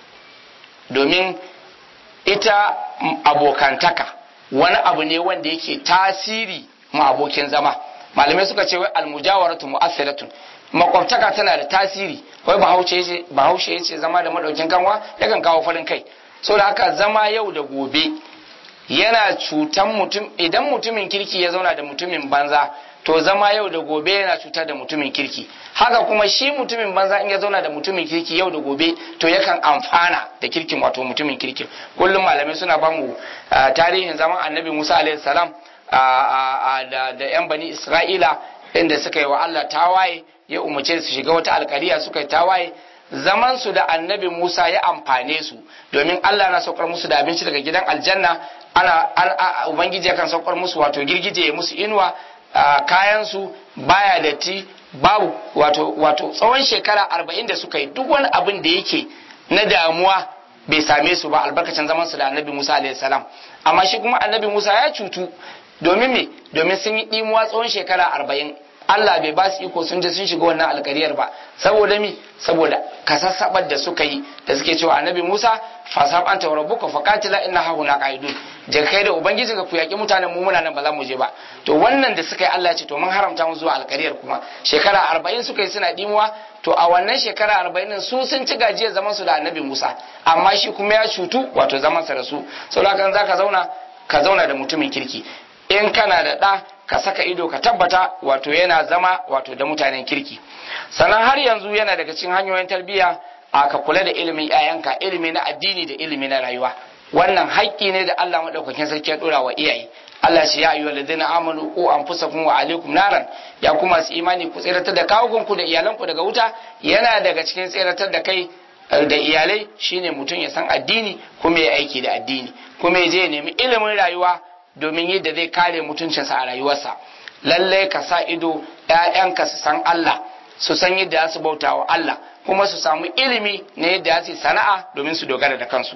domin ita abokantaka wani abu ne wanda yake tasiri ma abokin zama malamai suka ce wai almujawaratu mu'assiratun makwabtaka tana da tasiri wai bahaushe bahaushe yace zama da madaukin kanwa yakan kawo farin kai saboda haka zama yau da gobe yana cutan mutum idan mutumin kirki ya zauna da mutumin banza to zama yau da gobe yana cutar da mutumin kirki haka kuma shi mutumin banza in ya zauna da mutumin kirki yau da gobe to yakan amfana da kirkin wato mutumin kirki kullum malamai suna ba mu tarihin zaman annabi musa alaihi salam da yan bani isra'ila inda suka yi wa allah tawaye ya umarce su shiga wata alkariya suka yi tawaye zaman su da annabi musa ya amfane su domin allah na saukar musu da abinci daga gidan aljanna ana ubangiji yakan saukar musu wato girgije ya musu inuwa kayan su baya datti babu wato wato tsawon shekara arba'in da suka yi duk wani abin da yake na damuwa bai same su ba albarkacin zaman su da annabi musa alayhi salam amma shi kuma annabi musa ya cutu domin me domin sun yi ɗimuwa tsawon shekara arba'in Allah bai ba su iko sun je sun shiga wannan alkariyar ba saboda mi saboda kasassabar da suka yi da suke cewa annabi Musa fasab anta rabbuka faqatila inna hauna qaidun je kai da ubangiji ka ku yaki mutanen mu muna nan ba za mu je ba to wannan da suka yi Allah ce to mun haramta mu zuwa alkariyar kuma shekara arba'in suka yi suna dimuwa to a wannan shekara arba'in su sun ci gajiyar zaman su da annabi Musa amma shi kuma ya cutu wato zaman sa da su saboda kan zaka zauna ka zauna da mutumin kirki in kana da ɗa ka saka ido ka tabbata wato yana zama wato da mutanen kirki sannan har yanzu yana daga cikin hanyoyin tarbiyya a ka kula da ilimin 'ya'yanka ilimi na addini da ilimi na rayuwa wannan haƙƙi ne da Allah madaukakin sarki ya dora wa iyaye Allah shi ya ayyuhal ladina amanu qu anfusakum wa alaikum naran ya kuma su imani ku tsiratar da kawukanku da iyalanku daga wuta yana daga cikin tsiratar da kai da iyalai shine mutum ya san addini kuma ya aiki da addini kuma ya je ya nemi ilimin rayuwa domin yadda zai kare mutuncinsa a rayuwarsa lallai ka sa ido ‘ya'yanka su san Allah su san yadda su bauta wa Allah kuma su samu ilimi na yadda su sana'a domin su dogara da kansu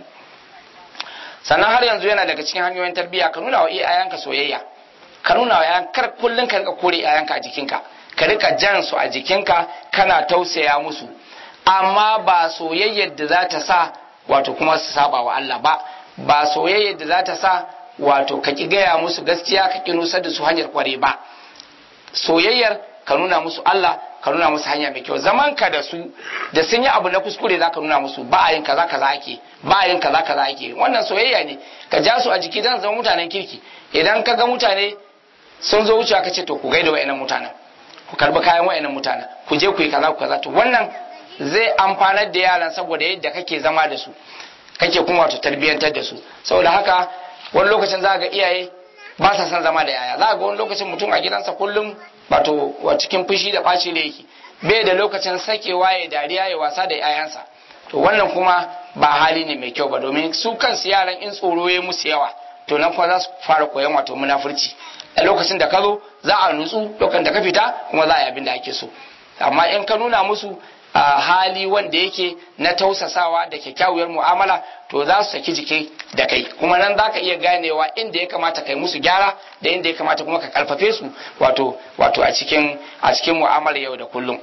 sannan har yanzu yana daga cikin hanyoyin tarbiyya ka nuna wa ‘ya'yanka soyayya ka nuna wa ‘ya'yan kar kullum ka rika kore ‘ya'yanka a jikinka ka rika jan su a jikinka kana tausaya musu amma ba soyayyar da za ta sa wato kuma su saba wa Allah ba ba soyayyar da za ta sa wato ka ki gaya musu gaskiya ka ki nusar da su hanyar kware ba soyayyar ka nuna musu Allah ka nuna musu hanya mai kyau zaman ka da su da sun yi abu na kuskure za ka nuna musu ba a yin kaza kaza ake ba a yin kaza kaza ake wannan soyayya ne ka ja su a jiki dan zama mutanen kirki idan ka ga mutane sun zo wucewa ka ce to ku gaida wa'annan mutanen ku karbi kayan wa'annan mutanen ku je ku yi kaza ku kaza to wannan zai amfanar da yaran saboda yadda kake zama da su kake kuma wato tarbiyyantar da su saboda haka wani lokacin za ga iyaye ba sa son zama da yaya za ga wani lokacin mutum a gidansa kullum wato wa cikin fushi da ɓaci ne yake bai da lokacin sakewa ya dariya ya wasa da yayansa to wannan kuma ba hali ne mai kyau ba domin su kansu yaran in tsoro ya musu yawa to nan kuma za su fara koyon wato munafurci a lokacin da ka zo za a nutsu lokacin da ka fita kuma za a yi abin da ake so amma in ka nuna musu a hali wanda yake na tausasawa da kyakkyawar mu'amala to za su saki jiki da kai kuma nan za ka iya ganewa inda ya kamata kai musu gyara da inda ya kamata kuma ka karfafe su wato wato a cikin a cikin mu'amala yau da kullum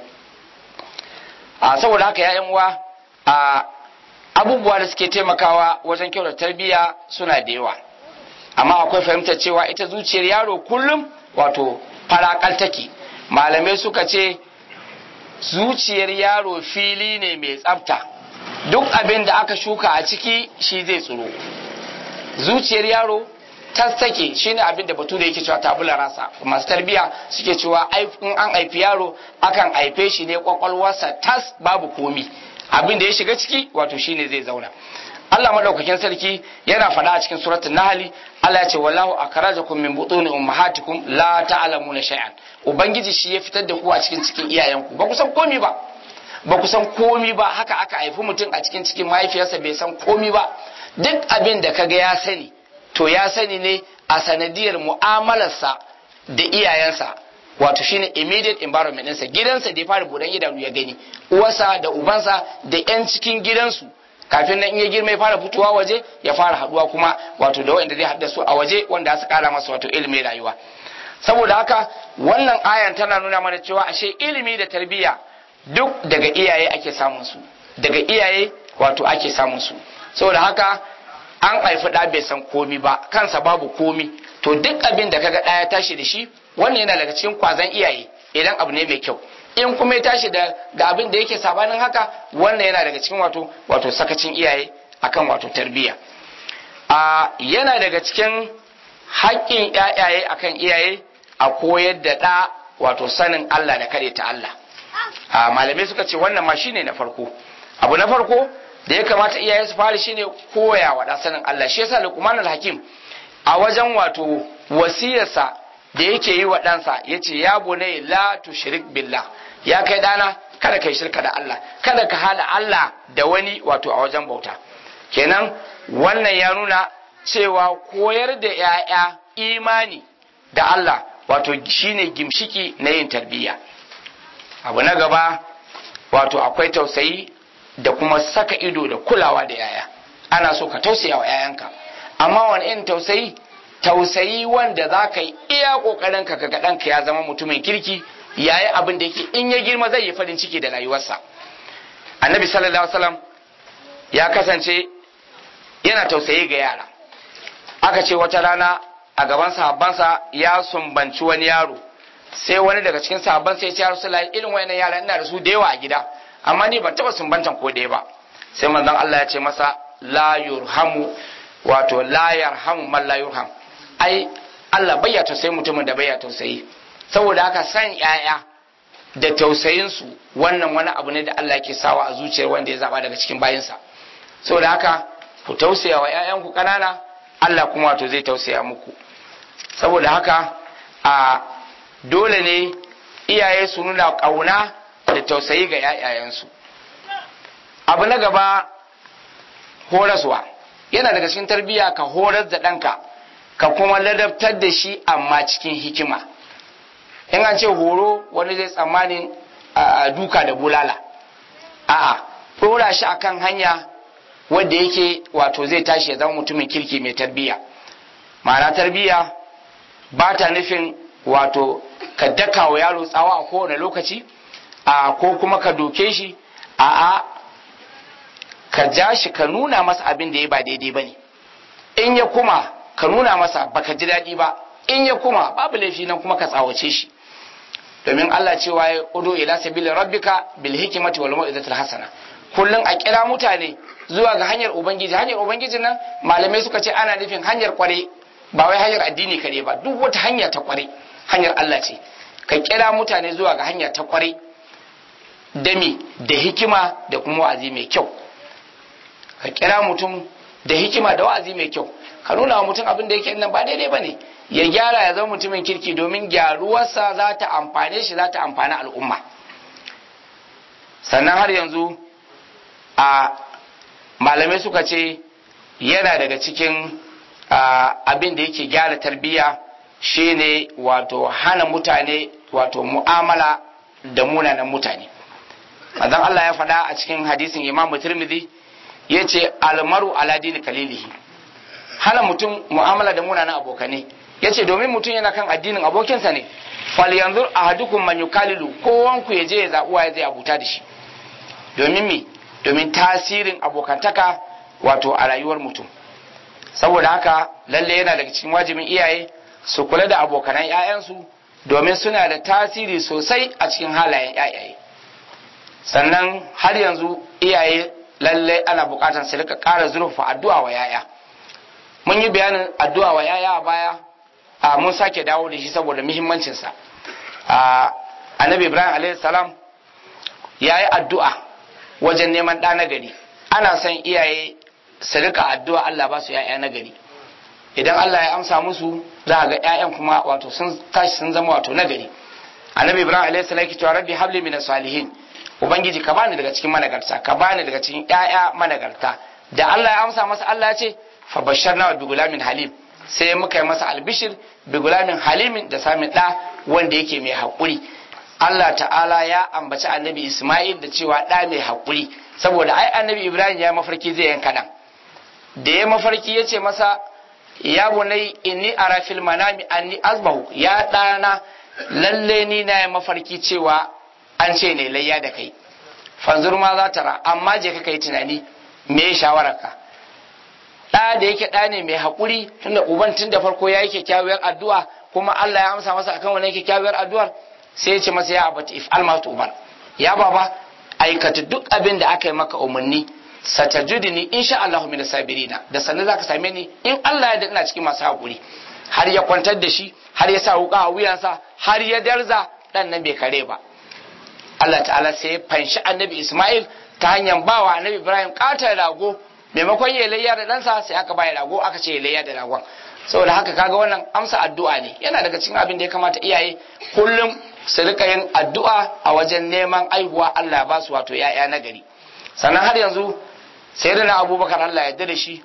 a saboda haka ya uwa a abubuwa da suke taimakawa wajen kyau da tarbiyya suna da yawa amma akwai fahimtar cewa ita zuciyar yaro kullum wato farakal take malamai suka ce zuciyar yaro fili ne mai tsafta duk abin da aka shuka a ciki shi zai tsiro zuciyar yaro tas take shine abin da batu da yake cewa tabula rasa masu tarbiya suke cewa in an haifi yaro akan haife shi ne kwakwalwarsa tas babu komi abin da ya shiga ciki wato shine zai zauna Allah madaukakin sarki yana faɗa a cikin suratul Nahl Allah ya ce wallahu akhrajakum min butuni ummahatikum la ta'lamuna shay'an ubangiji shi ya fitar da ku a cikin cikin iyayenku ba ku san komi ba ba ku san komi ba haka aka haifi mutum a cikin cikin mahaifiyarsa bai san komi ba duk abin da kaga ya sani to ya sani ne a sanadiyar mu'amalarsa da iyayensa wato shine immediate environment ɗinsa gidansa da ya fara buɗan idanu ya gani uwarsa da ubansa da 'yan cikin gidansu kafin nan in ya girma ya fara fitowa waje ya fara haduwa kuma wato da wanda zai haɗa su a waje wanda su kara masa wato ilimin rayuwa saboda haka wannan ayan tana nuna mana cewa ashe ilimi da tarbiyya duk daga iyaye ake samun su daga iyaye wato ake samun su saboda haka an haifi ɗa bai san komi ba kansa babu komi to duk abin da kaga ɗaya tashi da shi wannan yana daga cikin kwazon iyaye idan abu ne mai kyau in kuma ya tashi da ga abin da yake sabanin haka wannan yana daga cikin wato wato sakacin iyaye akan wato tarbiyya a yana daga cikin haƙƙin ƴaƴaye akan iyaye a koyar da ɗa wato sanin Allah da kare ta Allah a malamai suka ce wannan ma shine na farko abu na farko da ya kamata iyaye su fara shine koya wa ɗa sanin Allah shi yasa Luqman al-Hakim a wajen wato wasiyarsa da yake yi wa ɗansa ya ce ya bune la tushrik billah ya kai ɗana kada kai shirka da Allah kada ka hada Allah da wani wato a wajen bauta kenan wannan ya nuna cewa koyar da 'ya'ya imani da Allah wato shine gimshiki na yin tarbiyya abu na gaba wato akwai tausayi da kuma saka ido da kulawa da 'ya'ya ana so ka tausaya wa 'ya'yanka amma wani irin tausayi tausayi wanda za ka yi iya kokarin ka ga ɗanka ya zama mutumin kirki yayi abin da yake in ya girma zai yi farin ciki da rayuwarsa annabi sallallahu alaihi wasallam ya kasance yana tausayi ga yara aka ce wata rana a gaban sahabbansa ya sumbanci wani yaro sai wani daga cikin sahabbansa ya ce ya rasulullahi irin wayannan yara ina da su da yawa a gida amma ni ban taba sumbantan ko ɗaya ba sai manzon Allah ya ce masa la yurhamu wato la yarhamu man la yurham ai Allah bai ya tausayi mutumin da bai ya tausayi saboda haka san yaya da tausayinsu wannan wani abu ne da Allah yake sawa a zuciyar wanda ya zaba daga cikin bayinsa saboda haka ku tausaya wa ƴaƴanku ƙanana Allah kuma wato zai tausaya muku saboda haka a dole ne iyaye su nuna ƙauna da tausayi ga ƴaƴayensu abu na gaba horaswa yana daga cikin tarbiyya ka horar da ɗanka ka kuma ladabtar da shi amma cikin hikima in an ce horo wani zai tsammanin a duka da bulala a'a ɗora shi akan hanya wanda yake wato zai tashi ya zama mutumin kirki mai tarbiyya ma'ana tarbiyya ba ta nufin wato ka daka wa yaro tsawa a kowane lokaci a ko kuma ka doke shi a'a ka ja shi ka nuna masa abin da ya ba daidai ba ne in ya kuma ka nuna masa baka ji daɗi ba in ya kuma babu laifi nan kuma ka tsawace shi domin Allah cewa ya udu ila sabili rabbika bil hikmati wal mau'izatil hasana kullun a kira mutane zuwa ga hanyar ubangiji hanyar ubangiji nan malamai suka ce ana nufin hanyar kware ba wai hanyar addini kare ba duk wata hanya ta kware hanyar Allah ce ka kira mutane zuwa ga hanya ta kware dami da hikima da kuma wa'azi mai kyau ka kira mutum da hikima da wa'azi mai kyau ka nuna wa mutum abin da yake nan ba daidai bane ya gyara ya zama mutumin kirki domin gyaruwarsa za ta amfane shi za ta amfani al'umma sannan har yanzu a malamai suka ce yana daga cikin abin da yake gyara tarbiyya shine wato hana mutane wato mu'amala da munanan mutane azan Allah ya faɗa a cikin hadisin Imam Tirmidhi yace almaru ala dini kalilihi hana mutum mu'amala da munanan abokane yace domin mutum yana kan addinin abokinsa ne fal yanzu ahadukum man yukalilu kowanku ya je ya zaɓi ya zai abuta da shi domin me domin tasirin abokantaka wato a rayuwar mutum saboda haka lalle yana daga cikin wajibin iyaye su kula da abokanan 'ya'yansu domin suna da tasiri sosai a cikin halayen 'ya'yaye sannan har yanzu iyaye lalle ana bukatar su rika ƙara zurfa addu'a wa 'ya'ya mun yi bayanin addu'a wa 'ya'ya a baya a mun sake dawo da shi saboda muhimmancinsa annabi ibrahim alaihi salam ya yi addu'a wajen neman ɗa na gari ana son iyaye su rika addu'a Allah ba su ‘ya'ya na gari idan Allah ya amsa musu za a ga ‘ya'yan kuma wato sun tashi sun zama wato na gari annabi ibrahim alaihi salam yake cewa rabbi habli min salihin ubangiji ka bani daga cikin managarta ka bani daga cikin ‘ya'ya managarta da Allah ya amsa masa Allah ya ce fa basharna bi gulamin halim sai muka yi masa albishir bi gulamin halimin da samun ɗa wanda yake mai haƙuri Allah ta'ala ya ambaci annabi Ismail da cewa ɗa mai haƙuri saboda ai annabi Ibrahim ya mafarki zai yanka ɗan da ya mafarki ya ce masa ya bunai inni ara fil manami anni azbahu ya ɗana lalle ni na ya mafarki cewa an ce ne layya da kai fanzur ma za ta ra amma je ka kai tunani me ya shawararka ɗa da yake ɗa ne mai haƙuri tunda uban tun da farko ya yi kyakkyawar addu'a kuma Allah ya amsa masa akan wannan kyakkyawar addu'ar sai ya ce masa ya abati if alma tubar ya baba aikata duk abin da aka yi maka umarni satajudini insha Allah min sabirina da sannan zaka same ni in Allah ya da ina cikin masu hakuri har ya kwantar da shi har ya sa wuka a wuyansa har ya darza dan nan bai kare ba Allah ta'ala sai ya fanshi annabi Ismail ta hanyar bawa annabi Ibrahim katar rago maimakon ya layya da ɗansa sai aka bayar rago aka ce ya layya da ragon saboda haka kaga wannan amsa addu'a ne yana daga cikin abin da ya kamata iyaye kullum su rika yin addu'a a wajen neman aihuwa Allah ba su wato ya'ya na gari sannan har yanzu sai da na abubakar Allah ya da shi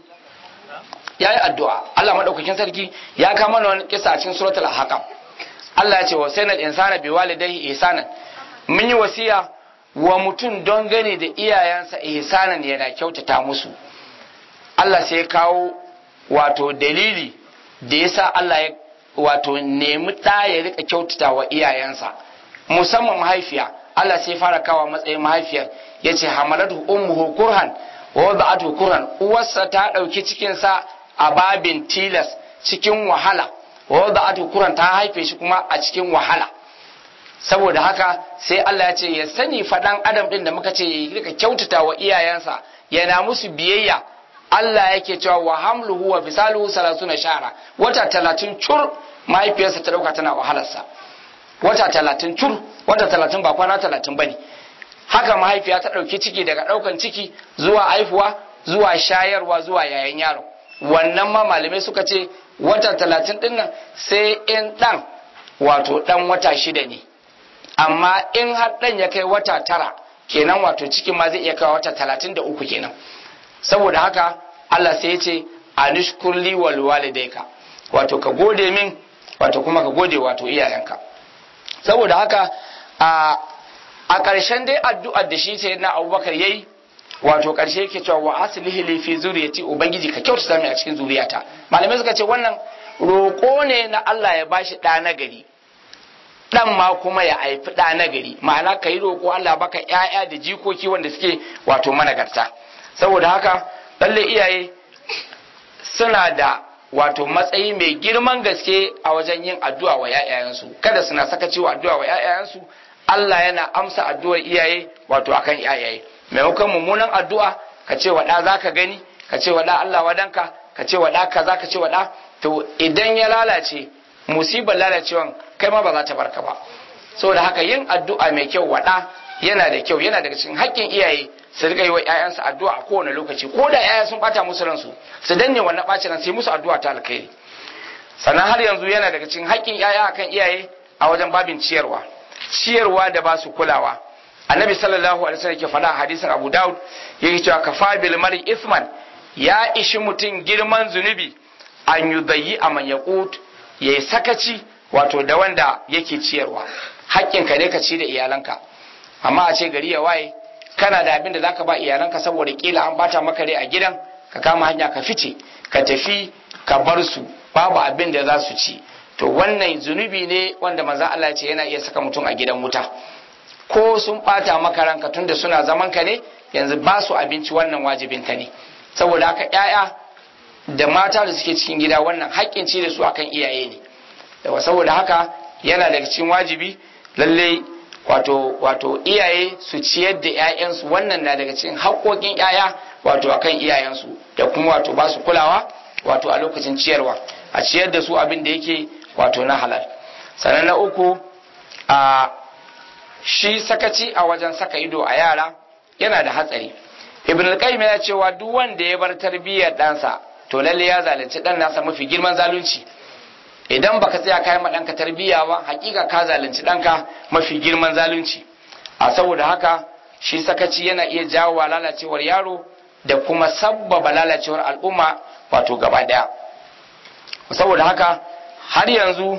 ya yi addu'a Allah maɗaukakin sarki ya kama mana wani kisa a cikin suratul ahqaf Allah ya ce wa sayyidul insana bi walidayhi ihsanan mun yi wasiya wa mutum don gane da iyayensa ihsanan yana kyautata musu Allah sai ya kawo wato dalili da yasa Allah ya wato nemi ɗa ya rika kyautata wa iyayensa musamman mahaifiya Allah sai fara kawo matsayin mahaifiyar ya ce hamalatu ummuhu kurhan wa wada'atu kurhan uwarsa ta ɗauki cikinsa a babin tilas cikin wahala wa wada'atu kurhan ta haife shi kuma a cikin wahala saboda haka sai Allah ya ce ya sani faɗan adam ɗin da muka ce ya rika kyautata wa iyayensa yana musu biyayya Allah yake cewa wa hamluhu wa fisaluhu salasuna shara wata talatin cur mahaifiyarsa ta ɗauka tana wahalarsa wata talatin cur wata talatin ba kwana talatin bane haka mahaifiya ta ɗauki ciki daga ɗaukan ciki zuwa haifuwa zuwa shayarwa zuwa yayan yaro wannan ma malamai suka ce wata talatin ɗin nan sai in ɗan wato ɗan wata shida ne amma in har ɗan ya kai wata tara kenan wato cikin ma zai iya kai wata talatin da uku kenan saboda haka Allah sai ya ce anishkurli wal walidayka wato ka gode min wato kuma ka gode wato iyayenka saboda haka a a ƙarshen dai addu'ar da shi sai na abubakar yayi wato ƙarshe yake cewa wa aslihi li fi zuriyati ubangiji ka kyautata mai a cikin zuriyata malamai suka ce wannan roƙo ne na Allah ya bashi ɗa na gari ɗan ma kuma ya haifi ɗa na gari ma'ana ka yi roƙo Allah baka ƴaƴa da jikoki wanda suke wato managarta saboda haka lalle iyaye suna da wato matsayi mai girman gaske a wajen yin addu'a wa ‘ya'yayensu kada suna sakaci wa addu'a wa ‘ya'yayensu Allah yana amsa addu'ar iyaye wato akan iyaye maimakon mummunan addu'a ka ce wa ɗa za ka gani ka ce wa ɗa Allah wadanka ka ce wa ɗa kaza ka ce wa ɗa to idan ya lalace musibar lalacewan kai ma ba za ta barka ba saboda haka yin addu'a mai kyau wa ɗa yana da kyau yana daga cikin haƙƙin iyaye su riga yi wa ƴaƴansu addu'a a kowane lokaci ko da ƴaƴa sun bata musu ransu su danne wannan ɓacin ran sai musu addu'a ta alkhairi sannan har yanzu yana daga cikin haƙƙin ƴaƴa akan iyaye a wajen babin ciyarwa ciyarwa da ba su kulawa annabi sallallahu alaihi wasallam ke faɗa a hadisin abu daud yake cewa kafa bil mari isman ya ishi mutum girman zunubi an yudayyi a man yaqut yayi sakaci wato da wanda yake ciyarwa haƙƙinka ne ka ci da iyalanka amma a ce gari ya waye kana da abin da zaka ba iyalanka saboda kila an bata maka rai a gidan ka kama hanya ka fice ka tafi ka bar su babu abin da za su ci to wannan zunubi ne wanda manzon Allah ya ce yana iya saka mutum a gidan wuta ko sun bata maka ranka tunda suna zaman ka ne yanzu ba su abinci wannan wajibin ka ne saboda haka ƴaƴa da mata da suke cikin gida wannan haƙƙin ci da su akan iyaye ne saboda haka yana daga cikin wajibi lallai wato wato iyaye su ciyar da 'ya'yansu wannan na daga cikin haƙoƙin 'ya'ya wato akan iyayensu da kuma wato ba su kulawa wato a lokacin ciyarwa a ciyar da su abin da yake wato na halal sannan na uku a shi sakaci a wajen saka ido a yara yana da hatsari ibn al-qayyim ya cewa duk wanda ya bar tarbiyyar ɗansa to lalle ya zalunci ɗan nasa mafi girman zalunci idan baka tsaya kayan ma ɗanka tarbiyya ba hakika ka zalunci ɗanka mafi girman zalunci a saboda haka shi sakaci yana iya jawo lalacewar yaro da kuma sabbaba lalacewar al'umma wato gaba ɗaya saboda haka har yanzu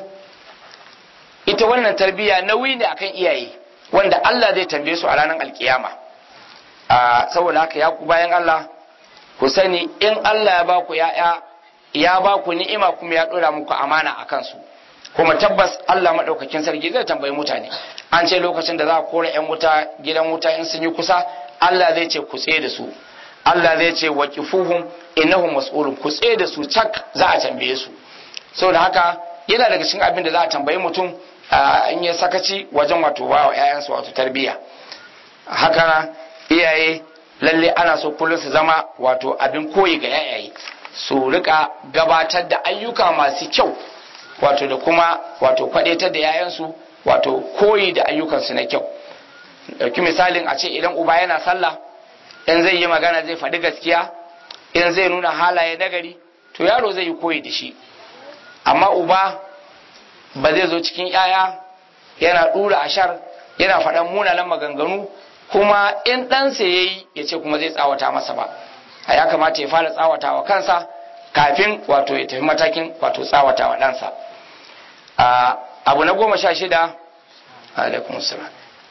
ita wannan tarbiyya nauyi ne akan iyaye wanda Allah zai tambaye su a ranar alkiyama saboda haka ya ku bayan Allah ku sani in Allah ya ba ku ya'ya ya ba ku ni'ima kuma ya dora muku amana a kansu kuma tabbas Allah maɗaukakin sarki zai tambayi mutane an ce lokacin da za a kora 'yan wuta gidan wuta in sun yi kusa Allah zai ce ku tsaye da su Allah zai ce wa kifuhum innahum mas'ulun ku tsaye da su cak za a tambaye su saboda haka yana daga cikin abin da za a tambayi mutum in yi sakaci wajen wato ba wa 'ya'yansu wato tarbiyya haka iyaye lalle ana so kullum su zama wato abin koyi ga 'ya'yaye su rika gabatar da ayyuka masu kyau wato da kuma wato kwadaitar da 'ya'yansu wato koyi da ayyukansu na kyau ɗauki misalin a ce idan uba yana sallah in zai yi magana zai faɗi gaskiya in zai nuna halaye nagari to yaro zai yi koyi da shi amma uba ba zai zo cikin yaya yana ɗura ashar yana faɗan munanan maganganu kuma in ɗansa ya yi ya ce kuma zai tsawata masa ba a ya kamata ya fara tsawata wa kansa kafin wato ya tafi matakin wato tsawata wa ɗansa abu na goma sha shida alaikum salam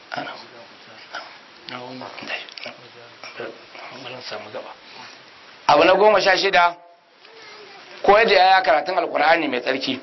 abu na goma sha shida koyar da yaya karatun alkur'ani mai tsarki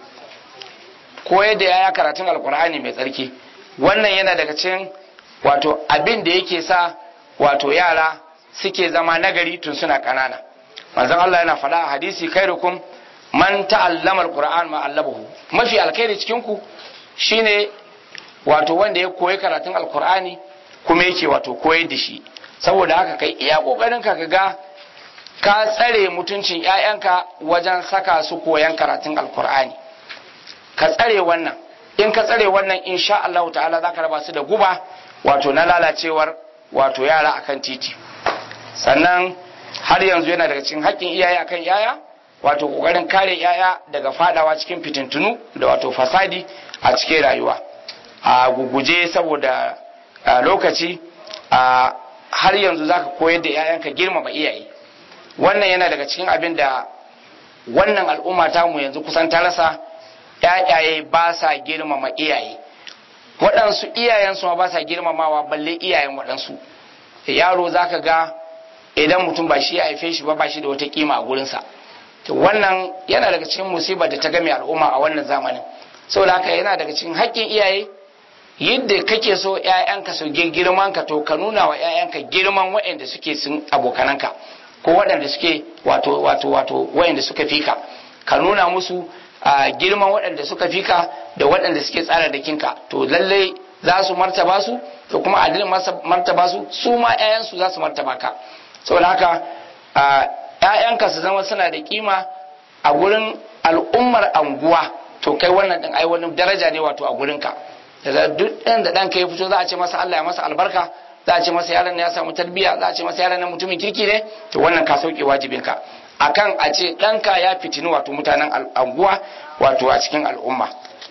koyar da yaya karatun alkur'ani mai tsarki wannan yana daga cikin wato abin da yake sa wato yara suke zama nagari tun suna kanana manzon Allah yana faɗa a hadisi khairukum man ta'allama alquran ma allabahu mafi alkhairi cikin ku shine wato wanda ya koyi karatun alkur'ani kuma yake wato koyar da shi saboda haka kai iya kokarin ka ga ka tsare mutuncin ƴaƴanka wajen saka su koyan karatun alkur'ani ka tsare wannan in ka tsare wannan insha Allah ta'ala zaka raba su da guba wato na lalacewar wato yara akan titi sannan har yanzu yana daga cikin haƙƙin iyaye akan yaya wato kokarin kare yaya daga fadawa cikin fitintunu da wato fasadi a cikin rayuwa a guguje saboda lokaci a har yanzu zaka koyar da yayanka girmama iyaye wannan yana daga cikin abin da wannan al'umma ta mu yanzu kusan ta rasa yayaye ba sa girmama iyaye waɗansu iyayensu ma ba sa girmamawa balle iyayen waɗansu yaro zaka ga idan mutum ba shi ya haife shi ba ba shi da wata kima a gurinsa to wannan yana daga cikin musibar da ta game al'umma a wannan zamanin saboda haka yana daga cikin haƙƙin iyaye yadda kake so ƴaƴanka su girman ka to ka nuna wa ƴaƴanka girman waɗanda suke sun abokananka ko waɗanda suke wato wato wato waɗanda suka fika ka nuna musu girman waɗanda suka fika da waɗanda suke tsara da kinka to lallai za su martaba su to kuma adilin martaba su su ma ƴaƴansu za su martaba ka saboda haka ƴaƴanka su zama suna da kima a gurin al'ummar anguwa to kai wannan din ai wani daraja ne wato a gurinka da duk ɗan da ɗanka ya fito za a ce masa Allah ya masa albarka za a ce masa yaron ya samu tarbiyya za a ce masa yaron na mutumin kirki ne to wannan ka sauke wajibinka akan a ce ɗanka ya fitini wato mutanen anguwa wato a cikin al'umma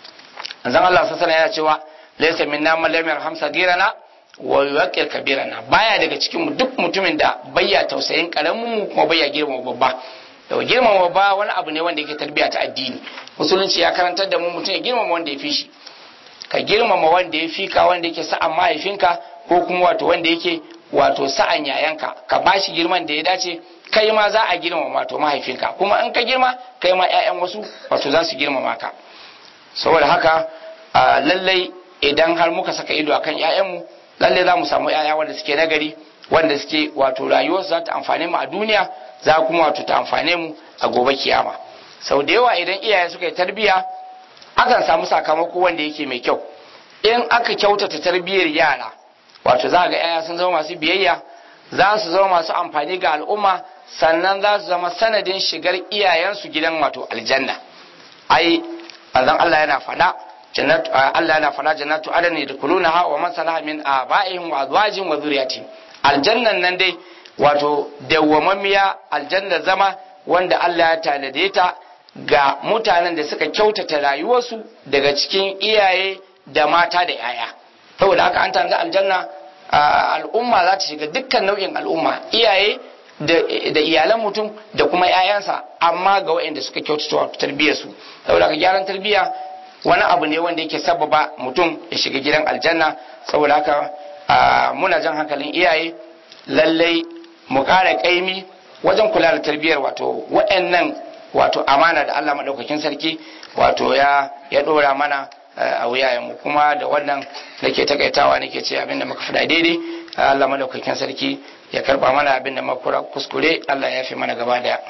zan Allah sassana yana cewa laysa minna man lam yarham sagirana wa yuwaqqir kabirana baya daga cikin mu duk mutumin da bayya tausayin karamin mu kuma bayya girmama babba yau girmama babba wani abu ne wanda yake tarbiya ta addini musulunci ya karantar da mu mutum ya girmama wanda ya fi shi ka girmama wanda ya fi ka wanda yake sa'an mahaifinka ko kuma wato wanda yake wato sa'an yayanka ka bashi girman da ya dace kai ma za a girmama wato mahaifinka kuma in ka girma kai ma 'ya'yan wasu wato za su girmama ka saboda haka lallai idan har muka saka ido akan 'ya'yanmu lallai za mu samu 'ya'ya wanda suke nagari wanda suke wato rayuwarsu za ta amfane mu a duniya za kuma wato ta amfane mu a gobe kiyama sau da yawa idan iyaye suka yi tarbiyya akan samu sakamako wanda yake mai kyau in aka kyautata tarbiyyar yara wato za ga 'ya'ya sun zama masu biyayya za su zama masu amfani ga al'umma sannan za su zama sanadin shigar iyayensu gidan wato aljanna ai manzon Allah yana faɗa jannatu Allah yana faɗa jannatu adan yadkhulunaha wa man salaha min aba'ihim wa azwajihim wa dhurriyyatihim aljannan nan dai wato dawwamammiya aljanna zama wanda Allah ya tanade ta ga mutanen da suka kyautata rayuwarsu daga cikin iyaye da mata da 'ya'ya saboda haka an tanada aljanna al'umma za ta shiga dukkan nau'in al'umma iyaye da iyalan mutum da kuma 'ya'yansa amma ga waɗanda suka kyautata wato tarbiyyarsu saboda haka gyaran tarbiyya wani abu ne wanda yake sababa mutum ya shiga gidan aljanna saboda haka muna jan hankalin iyaye lallai mu ƙara ƙaimi wajen kula da tarbiyyar wato waɗannan wato amana da Allah maɗaukakin sarki wato ya ya ɗora mana a wuyayenmu kuma da wannan nake takaitawa nake ce abin da muka faɗa daidai Allah maɗaukakin sarki ya karɓa mana abin da muka kuskure Allah ya fi mana gaba daya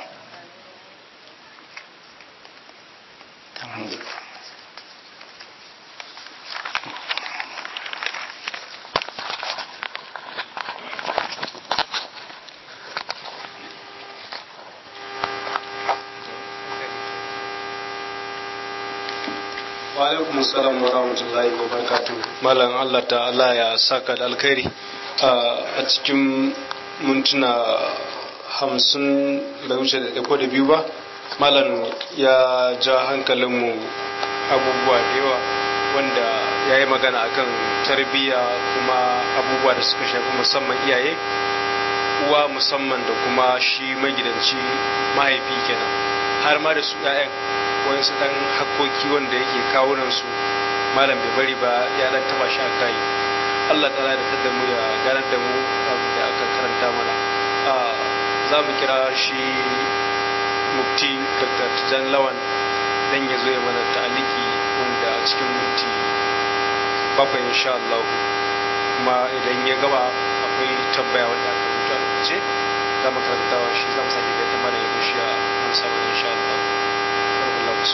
alaikum salam wa rahmatullahi wa barakatuh malam Allah ta'ala ya saka da alkhairi a cikin mintuna hamsin da wuce da ko da biyu ba malam ya ja hankalinmu abubuwa da yawa wanda ya yi magana akan tarbiyya kuma abubuwa da suka shafi musamman iyaye uwa musamman da kuma shi magidanci mahaifi kenan har ma da su 'ya'yan wayansu dan hakkoki wanda yake kawunan su malam bai bari ba ya dan taba shi a kai Allah ta'ala da tada mu ya ganar da mu da aka karanta mana za mu kira shi mufti Dr. Jan Lawan dan ya zo ya mana ta'aliki wanda a cikin minti bakwai insha Allah kuma idan ya gaba akwai tambaya wanda aka rubuta a rubuce za mu karantawa shi za mu sake gaita mana ya shi a amsa mana insha Allah Allah musu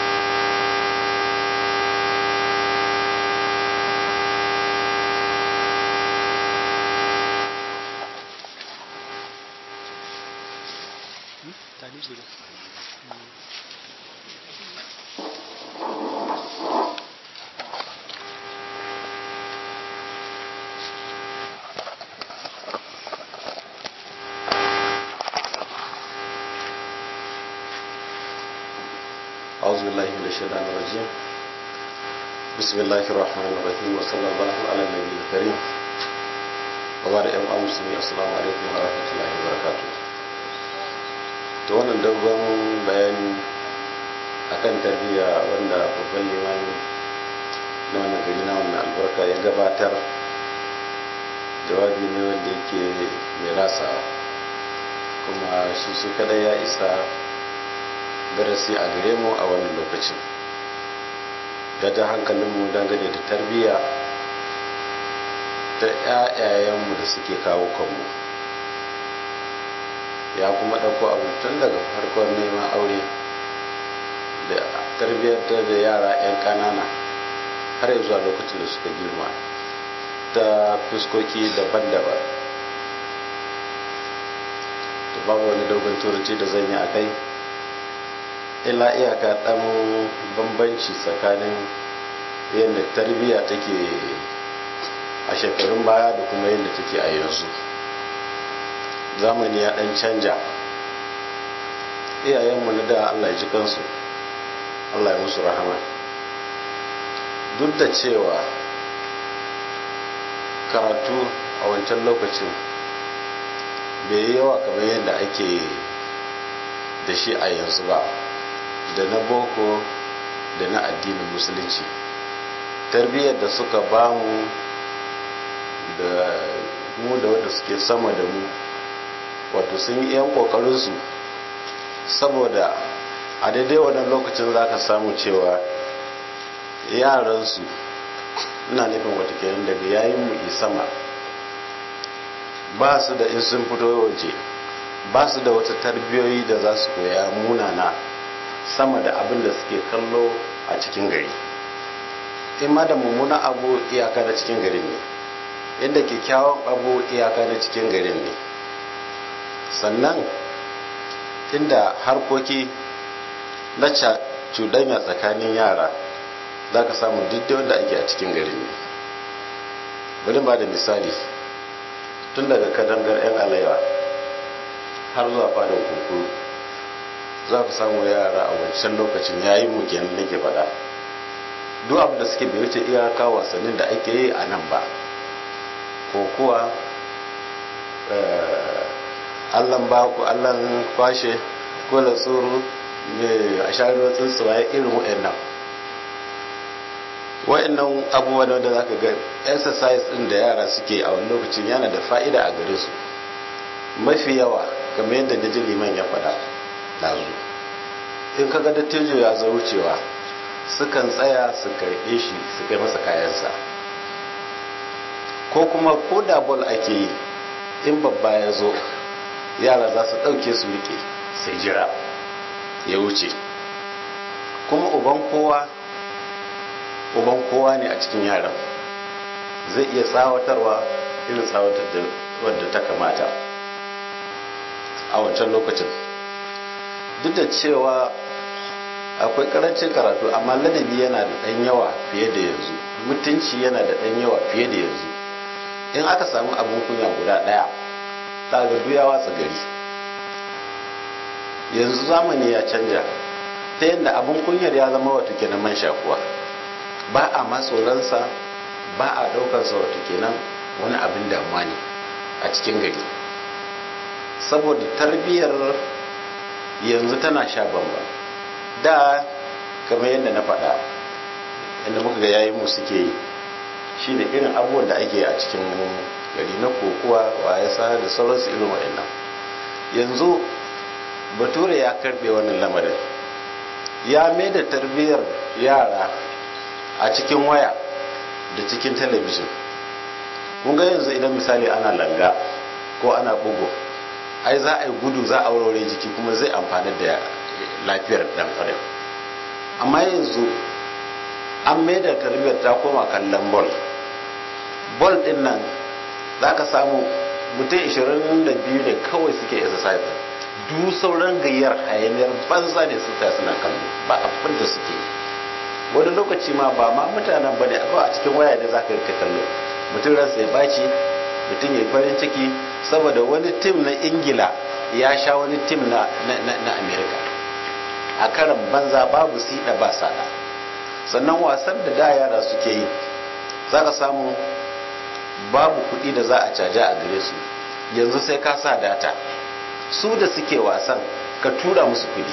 أعوذ بالله من الشيطان الرجيم بسم الله الرحمن الرحيم وصلى الله على النبي الكريم وبعد أيها المسلمين السلام عليكم ورحمة الله وبركاته to wannan dogon bayani akan tarbiyya wanda babban limami na wannan gari na wannan albarka ya gabatar jawabi ne wanda yake mai rasa kuma shi shi kadai ya isa darasi a gare mu a wannan lokacin ya ja hankalinmu dangane da tarbiyya ta 'ya'yayenmu da suke kawo kanmu ya kuma ɗauko abu tun daga farkon neman aure da tarbiyyar da yara 'yan ƙanana har zuwa lokacin da suka girma ta fuskoki daban-daban da babu wani dogon turanci da zan yi a kai illa iyaka ɗan bambanci tsakanin yadda tarbiyya take a shekarun baya da kuma yadda take a yanzu zamani ya ɗan canja iyayenmu na da allah ji kansu allah ya musu rahama duk da cewa karatu a wancan lokacin bai yi yawa kamar yadda ake da shi a yanzu ba da na boko da na addinin musulunci tarbiyyar da suka ba mu da mu da wanda suke sama da mu wato sun yi yan kokarinsu saboda a daidai wannan lokacin za ka samu cewa yaransu ina nufin watakilan daga yayin mu sama ba su da in sun fito waje ba su da wata tarbiyoyi da za su koya munana sama da abin da suke kallo a cikin gari in ma da mummuna abu iyaka na cikin garin ne inda kyakkyawan abu iyaka na cikin garin ne sannan inda harkoki na cuɗanya tsakanin yara za ka samu duk wanda ake a cikin garin ne bari ba da misali tun daga kadangar 'yan alaiwa har zuwa fadin kunkuru za ku samu yara a wancan lokacin yayin mu kenan nake faɗa duk abin da suke bai wuce iyaka wasannin da ake yi a nan ba ko kuwa allan ba ku allan kwashe ko da tsoro a shahararwa tsuntsuwa irin wa'annan wa'annan abubuwa da za ka ga exercise ɗin da yara suke a wani lokacin yana da fa'ida a gare su mafi yawa kamar yadda da ji liman ya faɗa ɗazu in kaga dattijo ya zo wucewa sukan tsaya su karɓe shi su kai masa kayansa ko kuma ko da bol ake yi in babba ya zo yara za su ɗauke su rike sai jira ya wuce kuma uban kowa uban kowa ne a cikin yaran zai iya tsawatarwa irin tsawatar da wadda ta kamata a wancan lokacin duk da cewa akwai karancin karatu amma ladabi yana da ɗan yawa fiye da yanzu mutunci yana da ɗan yawa fiye da yanzu in aka samu abin kunya guda ɗaya ta ga duya watsa gari yanzu zamani ya canja ta yadda abin kunyar ya zama wato kenan man shakuwa ba a matsoransa ba a ɗaukarsa wato kenan wani abin damuwa ne a cikin gari saboda tarbiyyar yanzu tana sha bamba da kamar yadda na faɗa yadda muka ga yayin mu suke yi shi ne irin abubuwan da ake a cikin gari na kokuwa wayasa da sauransu irin waɗannan yanzu bature ya karɓe wannan lamarin ya mai da tarbiyyar yara a cikin waya da cikin talabijin kun ga yanzu idan misali ana langa ko ana bugu ai za a yi gudu za a warware jiki kuma zai amfani da lafiyar dan adam amma yanzu an mai da tarbiyyar ta koma kallon bol bol din nan za ka samu mutum 22 ne kawai suke exercise duk sauran gayyar hayaniyar banza ne su suna kallo ba abin da suke wani lokaci ma ba ma mutanen ba ne a cikin waya ne za ka rika kallo mutum ransa ya baci mutum ya yi farin ciki saboda wani tim na ingila ya sha wani tim na, na, amerika a karan banza babu siɗa ba sada sannan wasan da da yara suke yi za ka samu babu kuɗi da za a caja a gare su yanzu sai ka sa data su da suke wasan ka tura musu kuɗi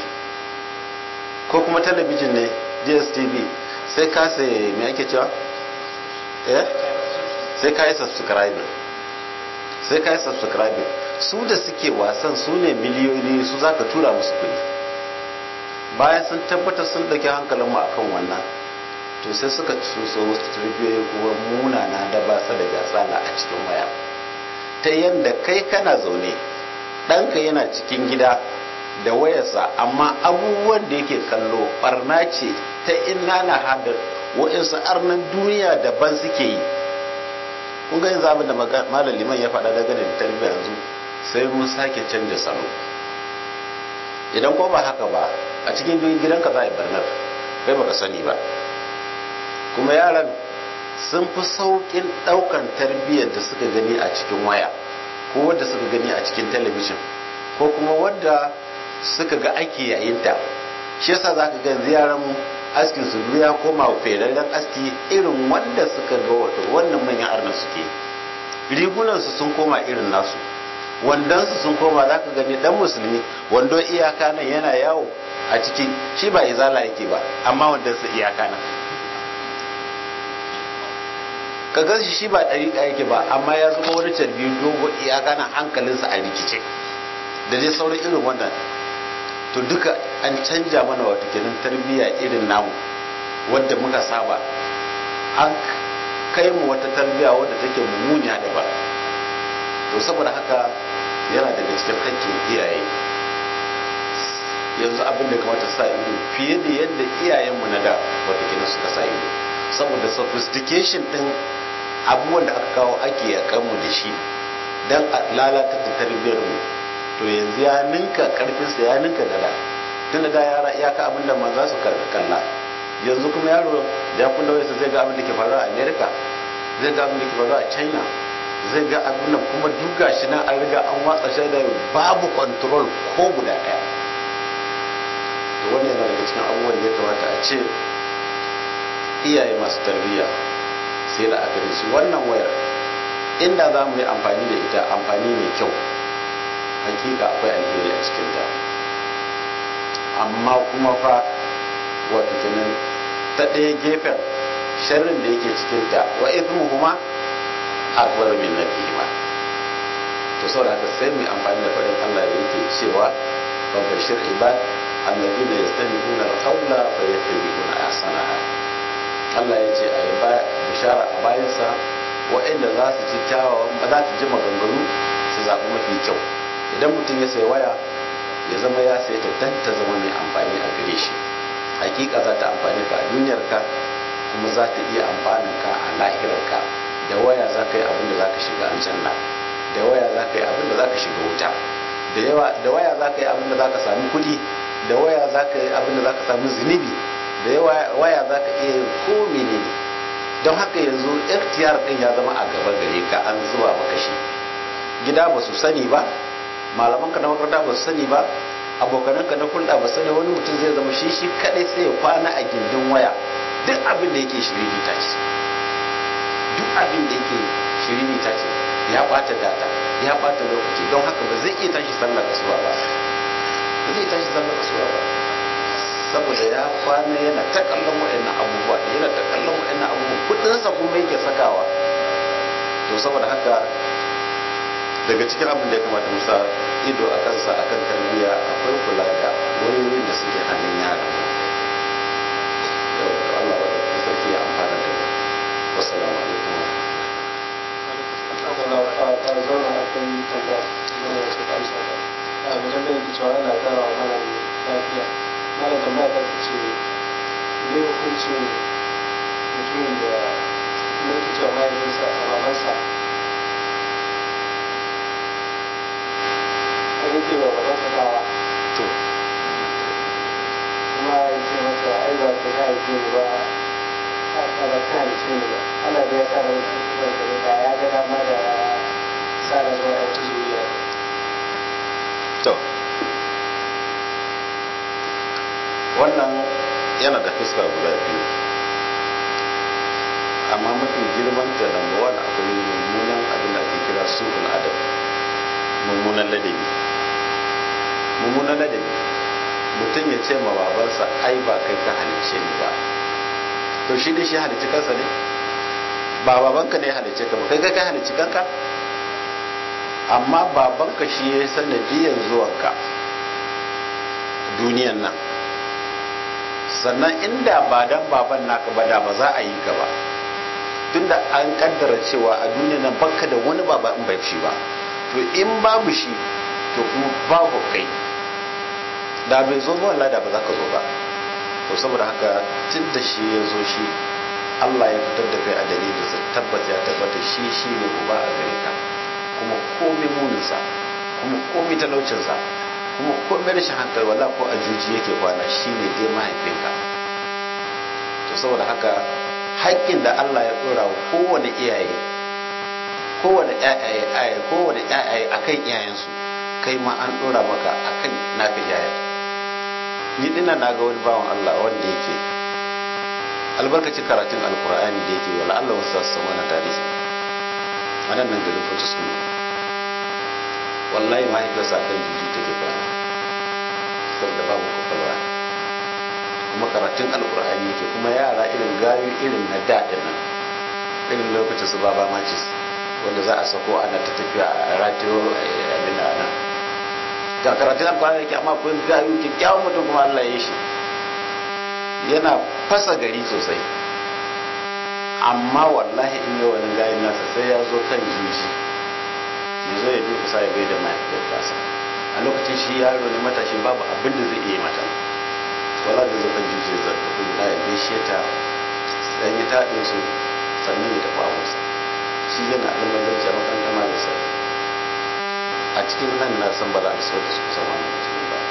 ko kuma talabijin ne dstv sai ka sai me ake cewa eh sai ka yi subscribing sai ka yi subscribing su da suke wasan su ne miliyoyi su za ka tura musu kuɗi bayan sun tabbatar sun ɗauki hankalin mu akan wannan to sai suka so wasu tarbiyoyi kuma munana da ba su da gasala a cikin waya ta yadda kai kana zaune ɗanka yana cikin gida da wayarsa amma abubuwan da yake kallo barna ce ta ina na hadar wa'insu arnan duniya daban suke yi kun ga yanzu abin da malam liman ya faɗa daga da tarbiyya yanzu sai mun sake canja salo idan ko ba haka ba a cikin gidanka za a yi barnar kai baka sani ba kuma yaran sun fi sauƙin ɗaukan tarbiyyar da suka gani a cikin waya ko wadda suka gani a cikin talabijin ko kuma wadda suka ga ake yayinta shi yasa za ka ga yaran mu askin su ya koma ferarren aski irin wanda suka ga wato wannan manyan arna suke rigunan su sun koma irin nasu wandon su sun koma za ka gani dan musulmi wando iyaka nan yana yawo a ciki shi ba izala yake ba amma wandon su iyaka nan ka gan shi shi ba ɗariƙa yake ba amma ya zama wani carbi dogo iyaka nan hankalinsa a rikice da dai sauran irin wannan to duka an canja mana wata kenan tarbiyya irin namu wadda muka saba an kai mu wata tarbiyya wadda take mummuniya da ba to saboda haka yana daga cikin hakkin iyaye yanzu abin da kamata sa ido fiye da yadda iyayenmu na da wata kenan suka sa ido saboda sophistication din abubuwan da aka kawo ake yakan mu da shi dan a lalata tarbiyyar mu to yanzu ya ninka karfinsa ya ninka da da tun da yara iyaka abin da ma za su kalla yanzu kuma yaro ya kula wayarsa zai ga abin da ke faruwa a america zai ga abin da ke faruwa a china zai ga abin da kuma duka shi nan an riga an watsa shi da babu control ko guda daya to wannan yana daga cikin abubuwan da ya kamata a ce iyaye masu tarbiyya sai da aka shi wannan wayar inda za mu yi amfani da ita amfani mai kyau hakika akwai alheri a cikinta amma kuma fa wato kenan ta ɗaya gefen sharrin da yake cikinta wa ithmu kuma akbar min nabihima to saboda haka sai mu amfani da faɗin Allah da yake cewa wa bashir ibad alladhina yastami'una al-qawla fa yattabi'una ahsanaha Allah ya ce a yi bishara a bayansa waɗanda za su ji kyawawan ba za su ji maganganu su zaɓi mafi kyau idan mutum ya sayi waya ya zama ya sayi ta dan ta zama mai amfani a gare shi hakika za ta amfani ka a duniyarka kuma za ta iya amfanin ka a lahirarka da waya za ka yi abin da za ka shiga aljanna da waya za ka yi abin da za ka shiga wuta da yawa da waya za ka yi abin da za ka sami kuɗi da waya za ka yi abin da za ka samu zunubi da waya za ka iya ko menene don haka yanzu ikhtiyar din ya zama a gaba gare ka an zuba maka shi gida ba su sani ba malaman ka na makaranta ba su sani ba abokanan ka na hulɗa ba sani wani mutum zai zama shi shi kadai sai ya kwana a gindin waya duk abin da yake shiriri ta ce duk abin da yake shiriri ta ce ya ɓata data ya ɓata lokaci don haka ba zai iya tashi sallar kasuwa ba ba zai tashi sallar kasuwa ba saboda ya kwana yana ta kallon wa'annan abubuwa yana ta kallon wa'annan abubuwa kudinsa kuma yake sakawa to saboda haka daga cikin abin da ya kamata musa ido a kansa akan tarbiyya akwai kula da wayoyin da suke hannun yara yau Allah wa da sarki ya amfana da wassalamu alaikum mara tambaya ta ce ne hukuncin mutumin da yake cewa mahaifinsa a babansa a yanke wa babansa dawa to kuma ya ce masa ai ba ka haife ni ba a ba ka haife ni ba ana da ya sa da wani da ya ga dama da sa da zuwa wata zuriya to wannan yana da fuska guda biyu amma mafi girman ta number one akwai mummunan abin da ake kira su'ul adab mummunan ladabi mummunan ladabi mutum ya ce ma babansa ai ba kai ka halicce ni ba to shi da shi halicci kansa ne ba babanka ne ya halicce ka ba kai kai ka halicci kanka amma babanka shi ya sanadiyan zuwanka duniyan nan sannan inda ba dan baban naka ba da ba za a yi ka ba tunda an kaddara cewa a duniya nan baka da wani baba in bai shi ba to in babu shi to kuma babu kai da bai zo ba wallahi da ba za ka zo ba to saboda haka tun da shi ya zo shi Allah ya fitar da kai a dalilin sa tabbata ya tabbata shi shi ne uba a gare ka kuma komai muninsa kuma komai talaucinsa kuma komai rashin hankali wala ko a juji yake kwana shine dai mahaifinka to saboda haka haƙƙin da Allah ya ɗora wa kowane iyaye kowane ƴaƴaye ayaye kowane ƴaƴaye akan iyayensu kai ma an ɗora maka akan naka iyayen ni dina na ga wani bawan Allah wanda yake albarkacin karatun alkur'ani da yake wala Allah wasu su samu na tarihi a nan nan garin Fortescue wallahi mahaifiyarsa kan juji take kwana saboda babu kwakwalwa kuma karatun alkur'ani yake kuma yara irin gayu irin na daɗin nan irin lokacin su baba macis wanda za a sako ana ta tafiya a ratiyo abin da nan ga karatun alkur'ani yake amma kun gayu kyakkyawan mutum kuma Allah ya shi yana fasa gari sosai amma wallahi in yi wani gayin nasa sai ya zo kan juji ya zo ya duka sa ya gaida mahaifiyar tasa a lokacin shi yaro ne matashi babu abin da zai iya mata wala da zo kan juje zaɓi da ya gaishe ta dan ya taɗe su sannan ya tafi abinsa shi yana almazarci a makarantar malisa a cikin nan na san ba za a so da su kusa wannan mutum ba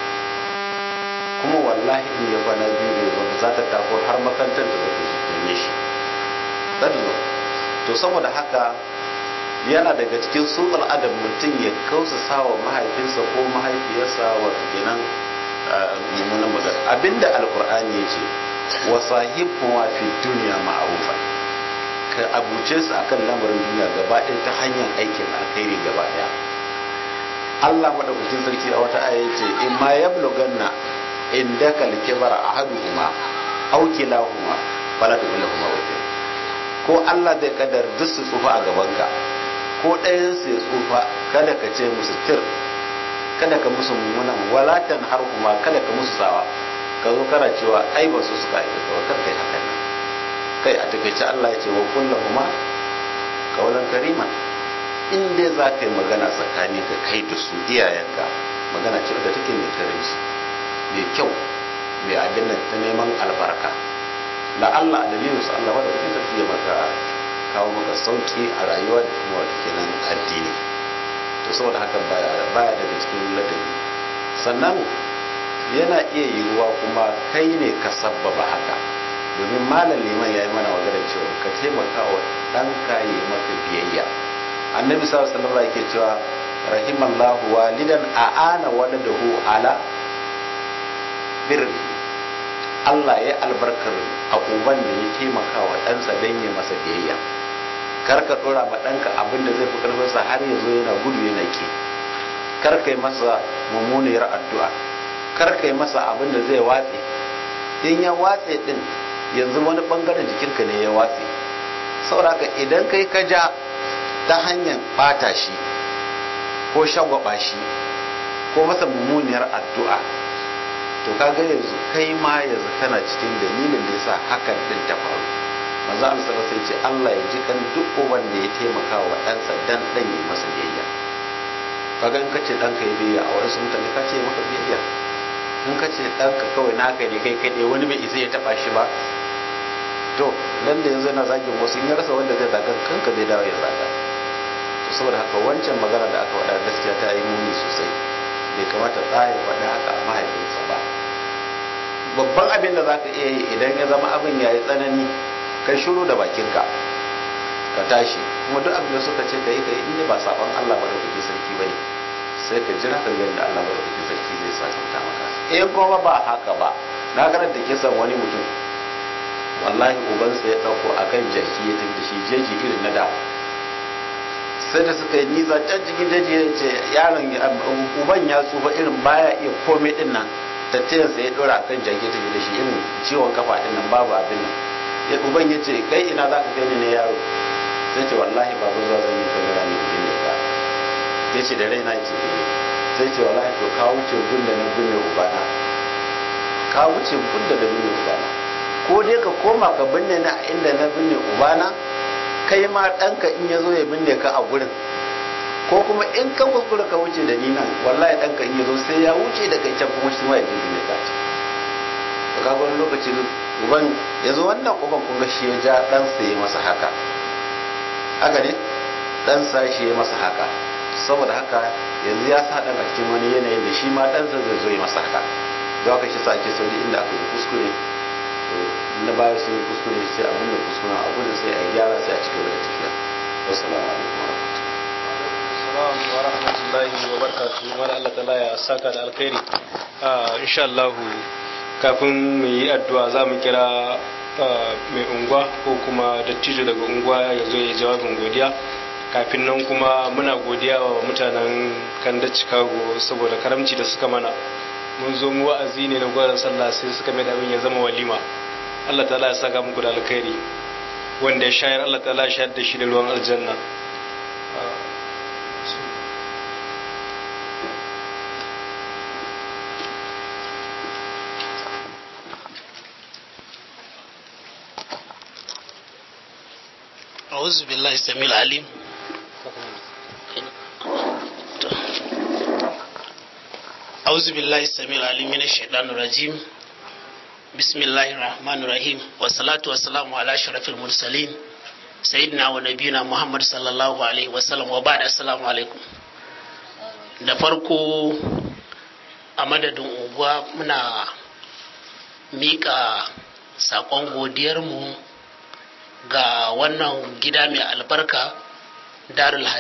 kuma wallahi in ya kwana biyu bai zo za ta tako har makarantar da zai su tanye shi za ta zo to saboda haka yana daga cikin su al'adar mutum ya kausa sawa mahaifinsa ko mahaifiyarsa wato kenan mummunan magana abinda alkur'ani ya ce wa sahibhuma fi dunya ma'rufa ka abuce su akan lamarin duniya gaba ɗaya ta hanyar aikin alkhairi gaba ɗaya Allah madaukakin sarki a wata aya ce in ma yablughanna indaka al-kibara ahaduhuma aw kilahuma fala tuqillahuma wajh ko Allah zai kadar duk su tsufa a gabanka ko ɗayan su ya tsufa kada ka ce musu tir kada ka musu mummunan walatan har kuma kada ka musu sawa ka zo kana cewa ai ba su suka yi ba kar kai hakan nan kai a takaice Allah ya ce wa kullahuma kaulan kariman in dai za ka yi magana tsakani ka kai da su iyayenka magana ce da take mai karanci mai kyau mai abin nan ta neman albarka la Allah a dalilin su Allah wadda kuke sarki ya maka kawo maka sauki a rayuwa da kuma wata kenan addini to saboda haka baya daga cikin ladabi sannan yana iya yiwuwa kuma kai ne ka sabbaba haka domin malam liman ya yi mana magana cewa ka taimaka wa ɗanka ya yi maka biyayya annabi sallallahu alaihi wasallam yake cewa rahimallahu walidan a'ana waladahu ala birri Allah ya albarkar a uban da ya taimaka wa ɗansa don ya masa biyayya kar ka ɗora ma ɗanka abin da zai fi ƙarfinsa har ya zo yana gudu yana ke kar ka yi masa mummuniyar addu'a kar ka yi masa abin da zai watse in ya watse din yanzu wani bangaren jikinka ne ya watse sauraka idan kai ka ja ta hanyar bata shi ko shagwaba shi ko masa mummuniyar addu'a to kaga yanzu kai ma yanzu kana cikin dalilin da yasa hakan din ta faru manzo Allah sallallahu alaihi ce Allah ya ji kan duk wanda ya taimaka wa ɗansa dan dan yi masa biyayya kaga in kace ɗanka ya biyayya a wasu mutane ka ce maka biyayya in ka ce ɗanka kawai naka ne kai kaɗai wani bai isa ya taɓa shi ba to nan da yanzu yana zagin wasu in ya rasa wanda zai zaga kanka zai dawo ya zaga to saboda haka wancan magana da aka faɗa gaskiya ta yi muni sosai bai kamata ɗaya faɗa haka a mahaifinsa ba babban abin da za ka iya yi idan ya zama abin ya yi tsanani kai shiru da bakinka ka tashi kuma duk abin da suka ce ka yi ka yi inda ba saɓon allah ba da kuke sarki ba ne sai ka jira ka ga da allah ba da kuke sarki zai sakanta maka in kuma ba haka ba na karanta kisan wani mutum wallahi ubansa ya ɗauko a kan jaki ya tafi da shi jeji irin na da sai da suka yi nisa can cikin jeji ya ce yaron uban ya tsufa irin baya iya komai din nan tattiyarsa ya ɗora a kan jaki ya tafi da shi irin ciwon kafa din nan babu abin nan ya uban ya ce kai ina za ka kai ni ne yaro sai ce wallahi babu zuwa zan yi kamera ne ubin ne ka ya ce da raina ya ce sai ce wallahi to ka wuce gunda na binne ubana ka wuce gunda na binne ubana ko dai ka koma ka binne na inda na binne ubana kai ma ɗanka in ya zo ya binne ka a gurin ko kuma in ka kuskura ka wuce da ni nan wallahi ɗanka in ya zo sai ya wuce da kai can kuma shi ma ya je binne ka ce to ka wani lokaci uban ya zo wannan uban kun ga shi ya ja ɗansa ya masa haka haka ne ɗansa shi ya masa haka saboda haka yanzu ya sa ɗan a cikin wani yanayin da shi ma ɗansa zai zo ya masa haka za ka shi sa ake sauri inda aka yi kuskure na baya sun yi kuskure sai abin da kuskure a gudun sai a gyara sai a cikin da tafiya wassalamu alaikum wa rahmatullahi wa barakatuhu mara Allah ta'ala ya saka da alkhairi insha Allah kafin mu yi addu'a za mu kira mai unguwa ko kuma dattijo daga unguwa ya zo ya jawabin godiya kafin nan kuma muna godiya wa mutanen kanda chicago saboda karamci da suka mana mun zo mu wa'azi ne na gwaran sallah sai suka mai abin ya zama walima Allah ta'ala ya saka muku da alkhairi wanda ya shayar Allah ta'ala ya shayar da shi da ruwan aljanna أعوذ بالله السميع العليم أعوذ بالله السميع العليم من الشيطان الرجيم بسم الله الرحمن الرحيم والصلاة والسلام على أشرف المرسلين سيدنا ونبينا محمد صلى الله عليه وسلم وبعد السلام عليكم da farko a madadin unguwa muna miƙa saƙon godiyarmu ga wannan gida mai albarka darul